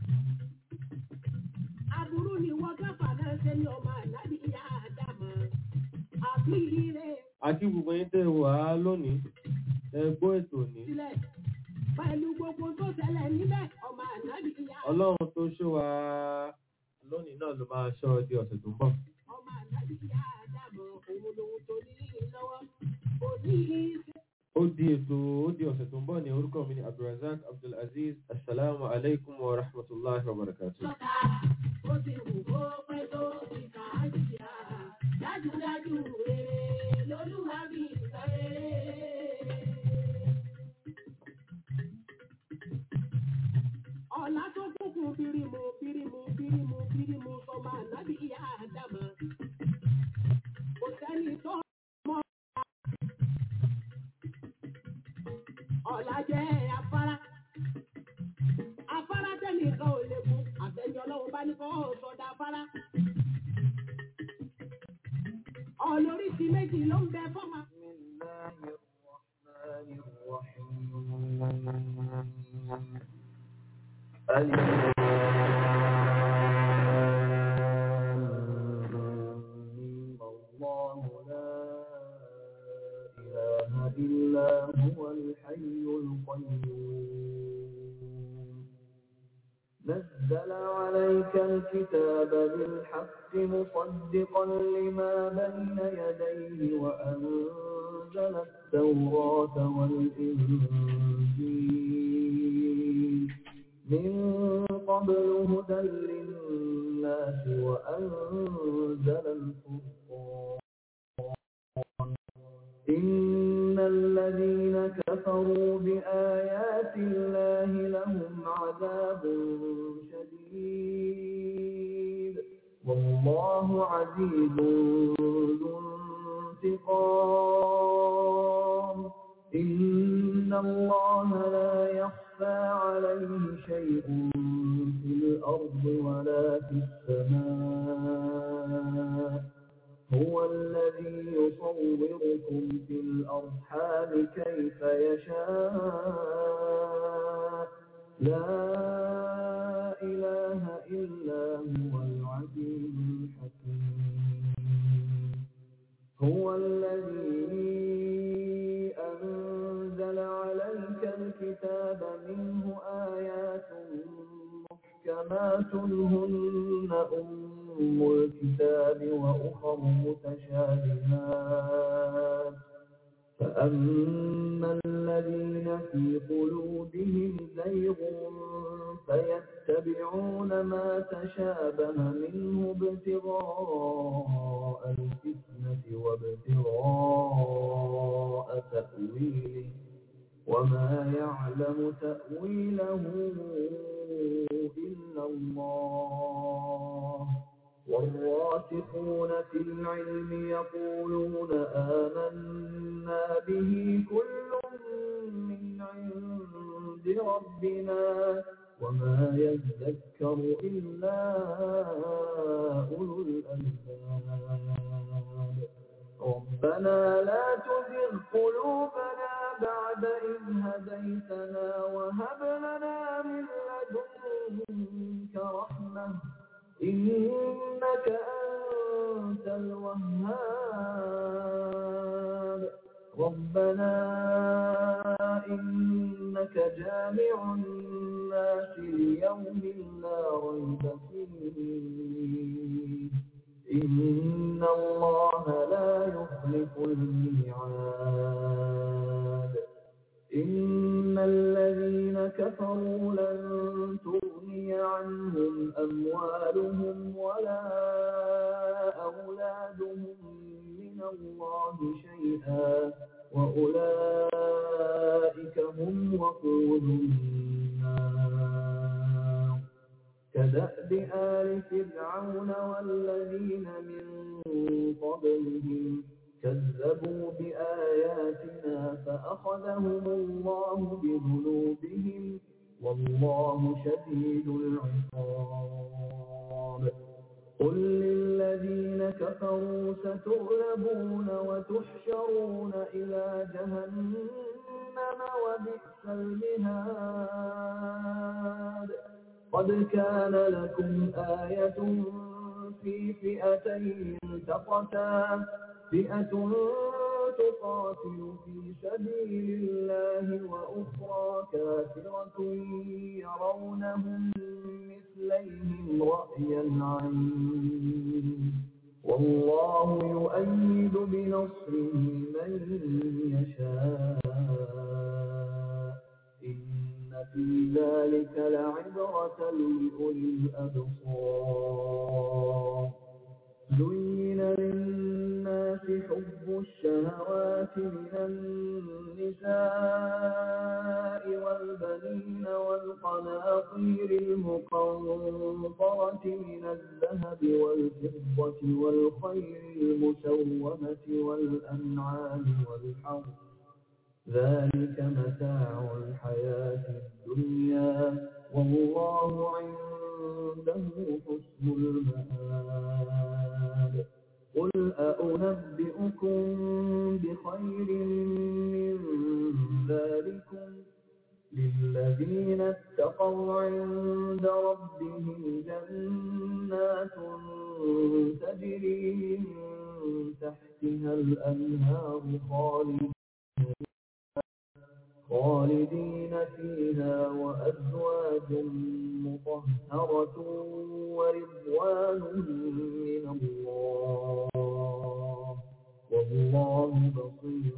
Aburú ni wọ́n gáfà náà ṣe ní ọmọ àtàbí ìyá àdàbọ̀ àbí ire àti gbogbo yín tẹ́ wà á lónìí ẹ gbọ́ ètò ní. sílẹ̀. Pẹ̀lú gbogbo tó ṣẹlẹ̀ níbẹ̀ ọmọ àtàbí ìyá ọlọ́run tó ṣọ́ wa lónìí náà ló máa ṣọ́ di ọ̀sẹ̀ tó ń bọ̀. ọmọ àtàbí ìyá àdàbọ̀ òun lòun tó ní lọ́wọ́. Kò ní í ṣe ó di ètò ó di ọ̀sẹ̀ tó ń bọ̀ ní orúkọ mi ní abdulrasaq abdulaziz asalaamu alaykum wa rahmatulahi wa barakatuh. lọ́ta ó ti wù kó pẹ́ tó ti kà á jìyà dájúdájú rere lolúwa bí sọ rere. ọ̀la tó kúkú bírímù bírímù bírímù bírímù sọmọ ànábì ìyá àdàmà kò sẹ́ni tó mọ̀ ọ̀la jẹ́ afárá afárá tẹ́nìkan ò lè mú àtẹ̀yìn ọlọ́run bá ní kọ́ sọ̀dà afárá. ọlóríṣi méjì ló ń bẹ fọ́mà. الرحمن الرحيم هو الحي القيوم نزل عليك الكتاب بالحق مصدقا لما بين يديه وأنزل التوراة والإنجيل من قبل هدى للناس وأنزل الفرقان إن الذين كفروا بآيات الله لهم عذاب شديد والله عزيز ذو انتقام إن الله لا يخفى عليه شيء في الأرض ولا في السماء هو الذي يصوركم في الأرحام كيف يشاء لا إله إلا هو العزيز الحكيم هو الذي أنزل عليك الكتاب منه آيات محكمات هن أم الكتاب وأخر متشابهات فأما الذين في قلوبهم زيغ فيتبعون ما تشابه منه ابتغاء الفتنة وابتغاء تأويله وما يعلم تأويله إلا الله والراسخون في العلم يقولون آمنا به كل من عند ربنا وما يذكر إلا أولو الألباب ربنا لا تزغ قلوبنا بعد إذ هديتنا وهب لنا من لدنك رحمة إنك أنت الوهاب ربنا إنك جامع الناس ليوم لا ريب فيه إن الله لا يخلف الميعاد إن الذين كفروا لن تغني عنهم أموالهم ولا أولادهم من الله شيئا وأولئك هم وقود النار كدأب آل فرعون والذين من قبلهم كذبوا بآياتنا فأخذهم الله بذنوبهم والله شديد العقاب قل للذين كفروا ستغلبون وتحشرون إلى جهنم وبئس المهاد قد كان لكم آية في فئتين التقتا فئة تقاتل في سبيل الله وأخرى كافرة يرونهم مثليهم رأي العين والله يؤيد بنصره من يشاء إن في ذلك لعبرة لأولي الأبصار زين للناس حب الشهوات من النساء والبنين والقناطير المقنطرة من الذهب والفضة والخير المسومة والأنعام والحرث ذلك متاع الحياة الدنيا والله عنده حسن المآب قل أأنبئكم بخير من ذلكم للذين اتقوا عند ربهم جنات تجري من تحتها الأنهار خالدين خالدين فيها وأزواج مطهرة ورضوان من الله والله بصير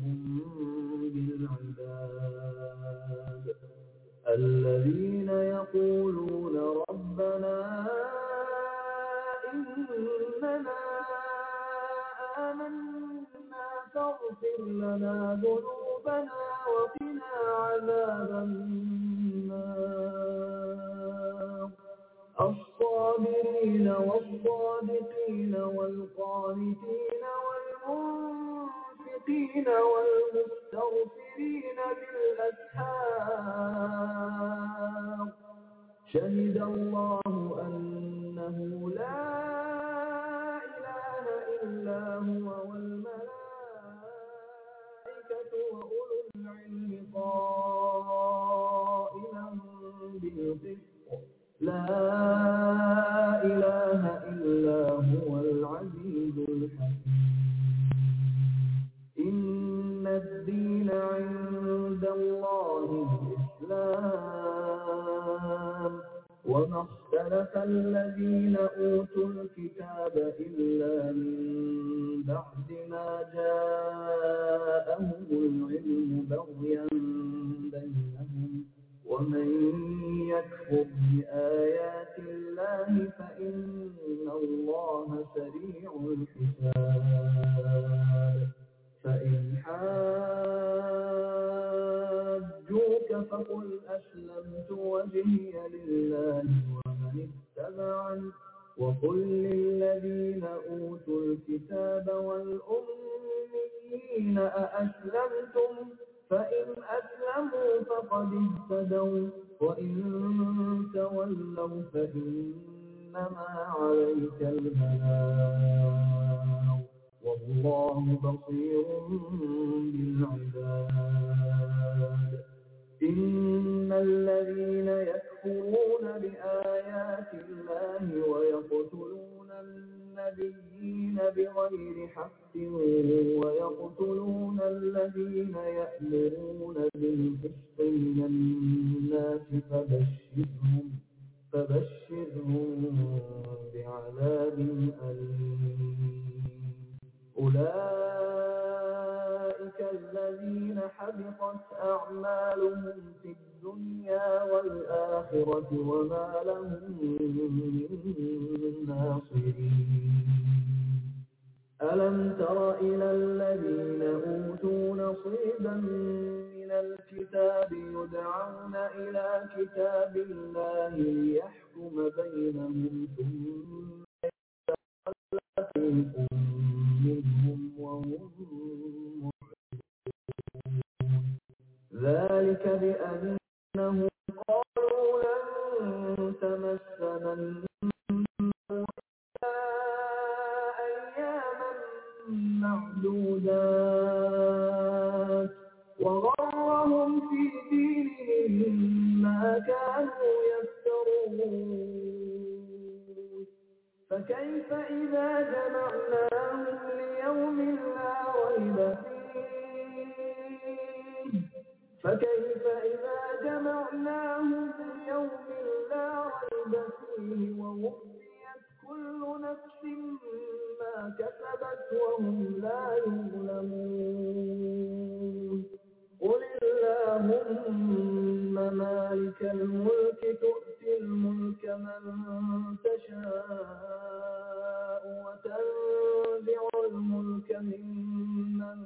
بالعباد الذين يقولون ربنا إننا آمنا فاغفر لنا ذنوبنا وقنا عذاب النار الصابرين والصادقين والقانتين والمنفقين والمستغفرين بالأسحار شهد الله أنه لا إله إلا هو والملائكة وأولو العلم قائما بالقسط لا إله إلا هو العزيز الحكيم إن الدين عند الله الإسلام وما اختلف الذين أوتوا الكتاب إلا من بعد ما جاءهم العلم بغيا بينهم ومن يكفر بآيات الله فإن الله سريع الحساب فإن حاجوك فقل أسلمت وجهي لله ومن اتبعني وقل للذين أوتوا الكتاب والأميين أأسلمتم فإن أسلموا فقد اهتدوا وإن تولوا فإنما عليك البلاغ والله بصير بالعباد إن الذين يكفرون بآيات الله ويقتلون النبيين بغير حق ويقتلون الذين يأمرون بالقسط من الناس فبشرهم فبشرهم بعذاب أليم أولئك الذين حبطت أعمالهم في الدنيا والآخرة وما لهم من ناصرين ألم تر إلى الذين أوتوا نصيبا من الكتاب يدعون إلى كتاب الله ليحكم بينهم ثم فريق منهم وهم معرضون ذلك بأنهم قالوا لن تمسنا النار أياما معدودات وغرهم في دينهم ما كانوا يفترون فكيف إذا جمعناهم ليوم لا ريب فيه فكيف إذا جمعناهم ليوم لا ريب فيه ووفيت كل نفس ما كسبت وهم لا يظلمون قل اللهم مالك الملك تؤتي الملك من تشاء وتنزع الملك ممن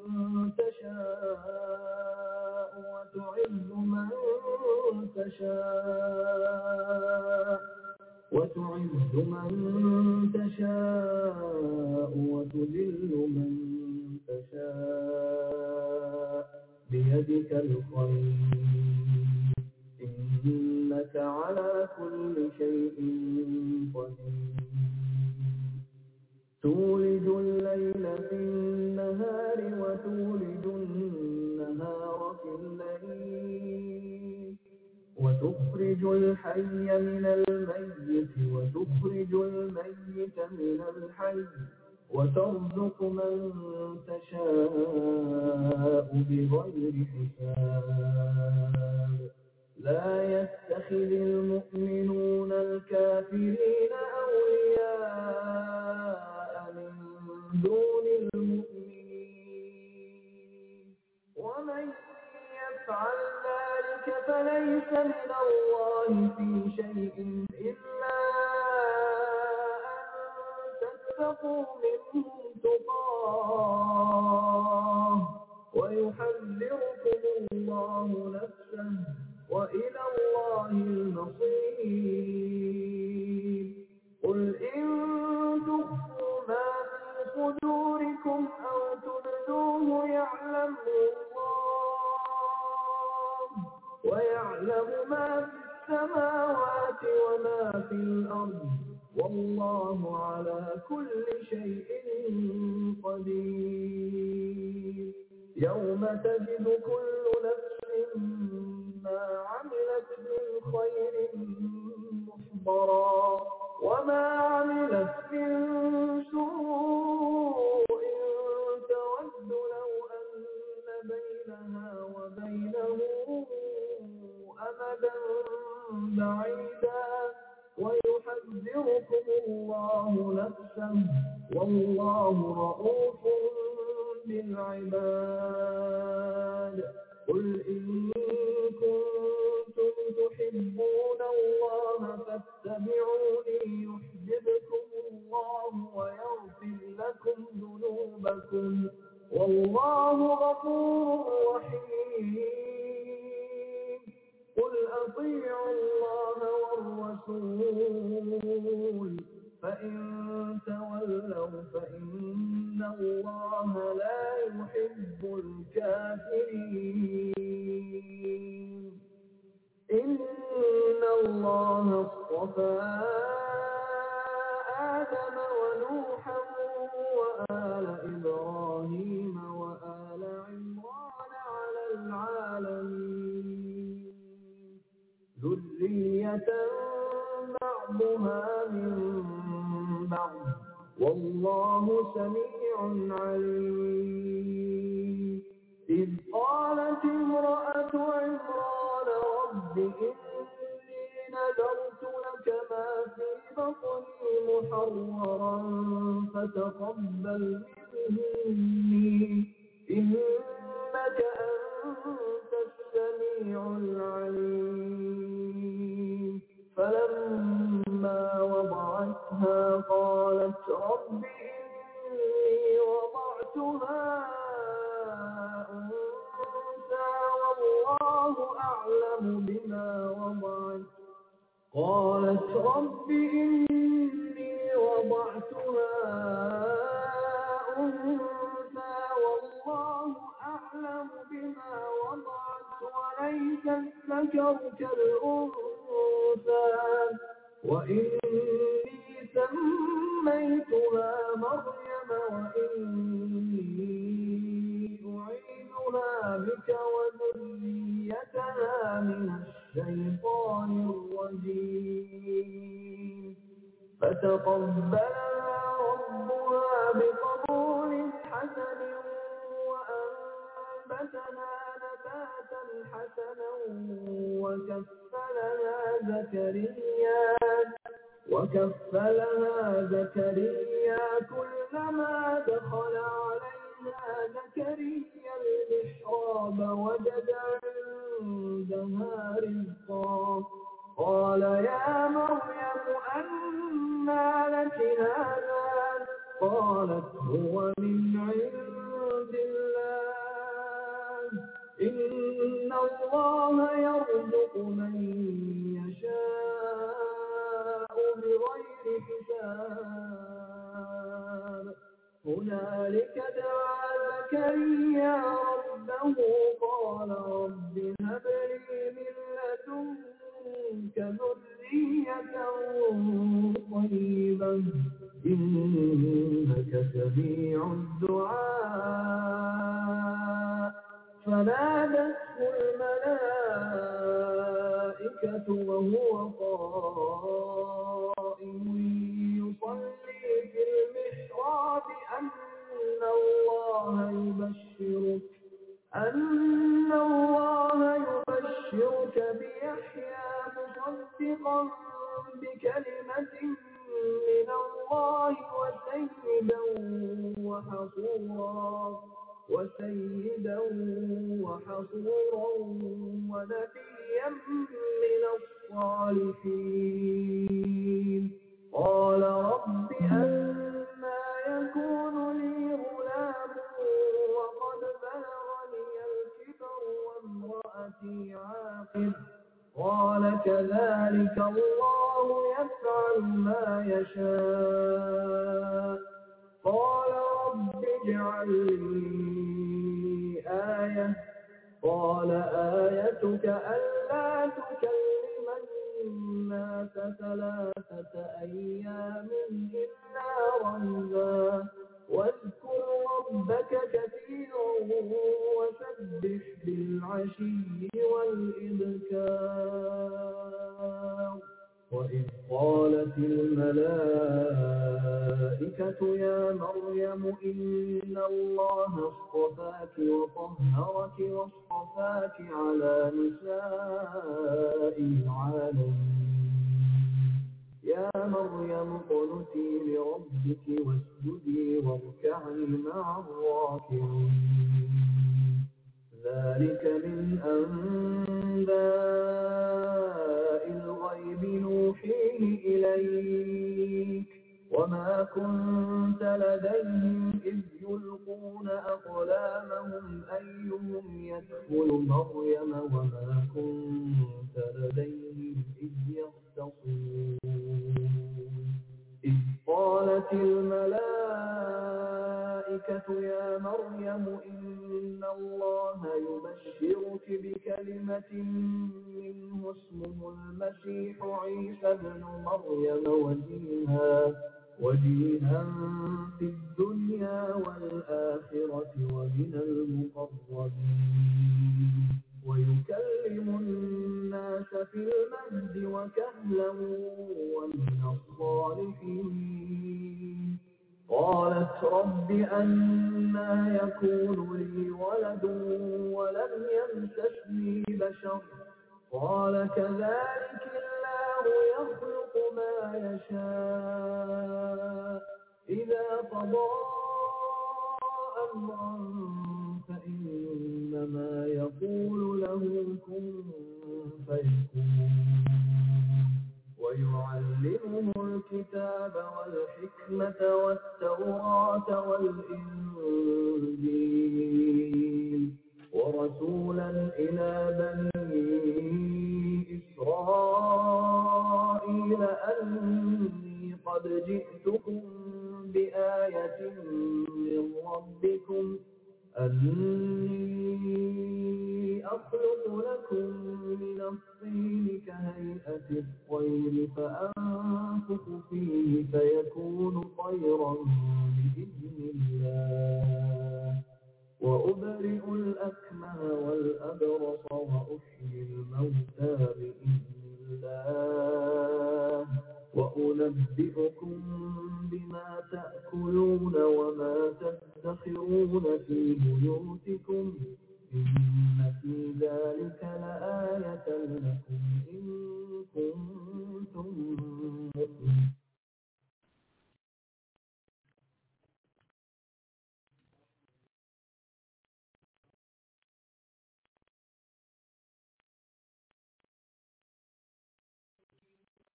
تشاء وتعز من تشاء وتعز من تشاء وتذل من تشاء بيدك الخير إنك على كل شيء قدير تولج الليل في النهار وتولج النهار في الليل وتخرج الحي من الميت وتخرج الميت من الحي وترزق من تشاء بغير حساب يتخذ المؤمنون الكافرين أولياء من دون المؤمنين ومن يفعل ذلك فليس من الله في شيء إلا أن تتقوا منهم تقاه ويحذركم الله نفسه وإلى الله المصير قل إن تخفوا ما في صدوركم أو تبدوه يعلمه الله ويعلم ما في السماوات وما في الأرض والله على كل شيء قدير يوم تجد كل نفس ما عملت من خير محضرا وما عملت من سوء تود لو أن بينها وبينه أمدا بعيدا ويحذركم الله نفسه والله رؤوف بالعباد قل إن كنتم تحبون الله فاتبعوني يحببكم الله ويغفر لكم ذنوبكم والله غفور رحيم قل أطيعوا الله والرسول فإن تولوا فإن الله لا يحب الكافرين إن الله اصطفى آدم ونوحا وآل إبراهيم وآل عمران على العالمين ذرية بعضها من بعض والله سميع عليم إذ قالت امرأة عمران رب إني نذرت لك ما في بطني محررا فتقبل مني إنك أنت السميع العليم فلما وضعتها قالت رب إني وضعتها أنثى والله أعلم بما وضعت قالت رب إني وضعتها أنثى والله أعلم بما وضعت وليس الذكر كالأنثى وإني سميتها مريم وإني أعيذها بك وذريتها من الشيطان الرجيم فتقبلها ربها بقبول حسن وأنبتها نباتا حسنا وكفلها زكريا وكفلها زكريا كلما دخل عليها زكريا المحراب وجد عندها رزقا قال يا مريم أنى لك هذا قالت هو من عند الله إن الله يرزق من يشاء بغير حساب هنالك دعا زكريا ربه قال رب هب لي من لدنك ذرية طيبة إنك سميع الدعاء فنادته الملائكة وهو قائم يصلي في المحراب أن الله يبشرك أن الله يبشرك بيحيى مصدقا بكلمة من الله وسيدا وحصورا وسيدا وحصورا ونبيا من الصالحين قال رب أنا يكون لي غلام وقد بلغني الكبر وامرأتي عاقر قال كذلك الله يفعل ما يشاء قال رب اجعل لي آية قال آيتك ألا تكلم الناس ثلاثة أيام إلا رمزا واذكر ربك كثيرا وسبح بالعشي والإبكار وإذ قالت الملائكة يا مريم إن الله اصطفاك وطهرك واصطفاك على نساء العالمين يا مريم اقنتي لربك واسجدي واركعي مع الراكعين ذلك من أنباء الغيب نوحيه إليك وما كنت لديهم إذ يلقون أقلامهم أيهم يكفل مريم وما كنت لديهم إذ يختصمون إذ قالت الملائكة يا مريم إن الله يبشرك بكلمة منه اسمه المسيح عيسى ابن مريم وجيها وجيها في الدنيا والآخرة ومن المقربين ويكلم الناس في المهد وكهلا ومن الصالحين قالت رب أنا يكون لي ولد ولم يمسسني بشر قال كذلك الله يخلق ما يشاء إذا قضى أمرا فإنما يقول له كن فيكون ويعلمه الكتاب والحكمة والتوراة والإنجيل ورسولا إلى بني إسرائيل أني قد جئتكم بآية من ربكم أني أخلق لكم من الطين كهيئة الطير فأنفخ فيه فيكون طيرا بإذن الله وأبرئ الأكمه والأبرص وأحيي الموتى بإذن الله وأنبئكم بما تأكلون وما تدخرون في بيوتكم إن في ذلك لآية لكم إن كنتم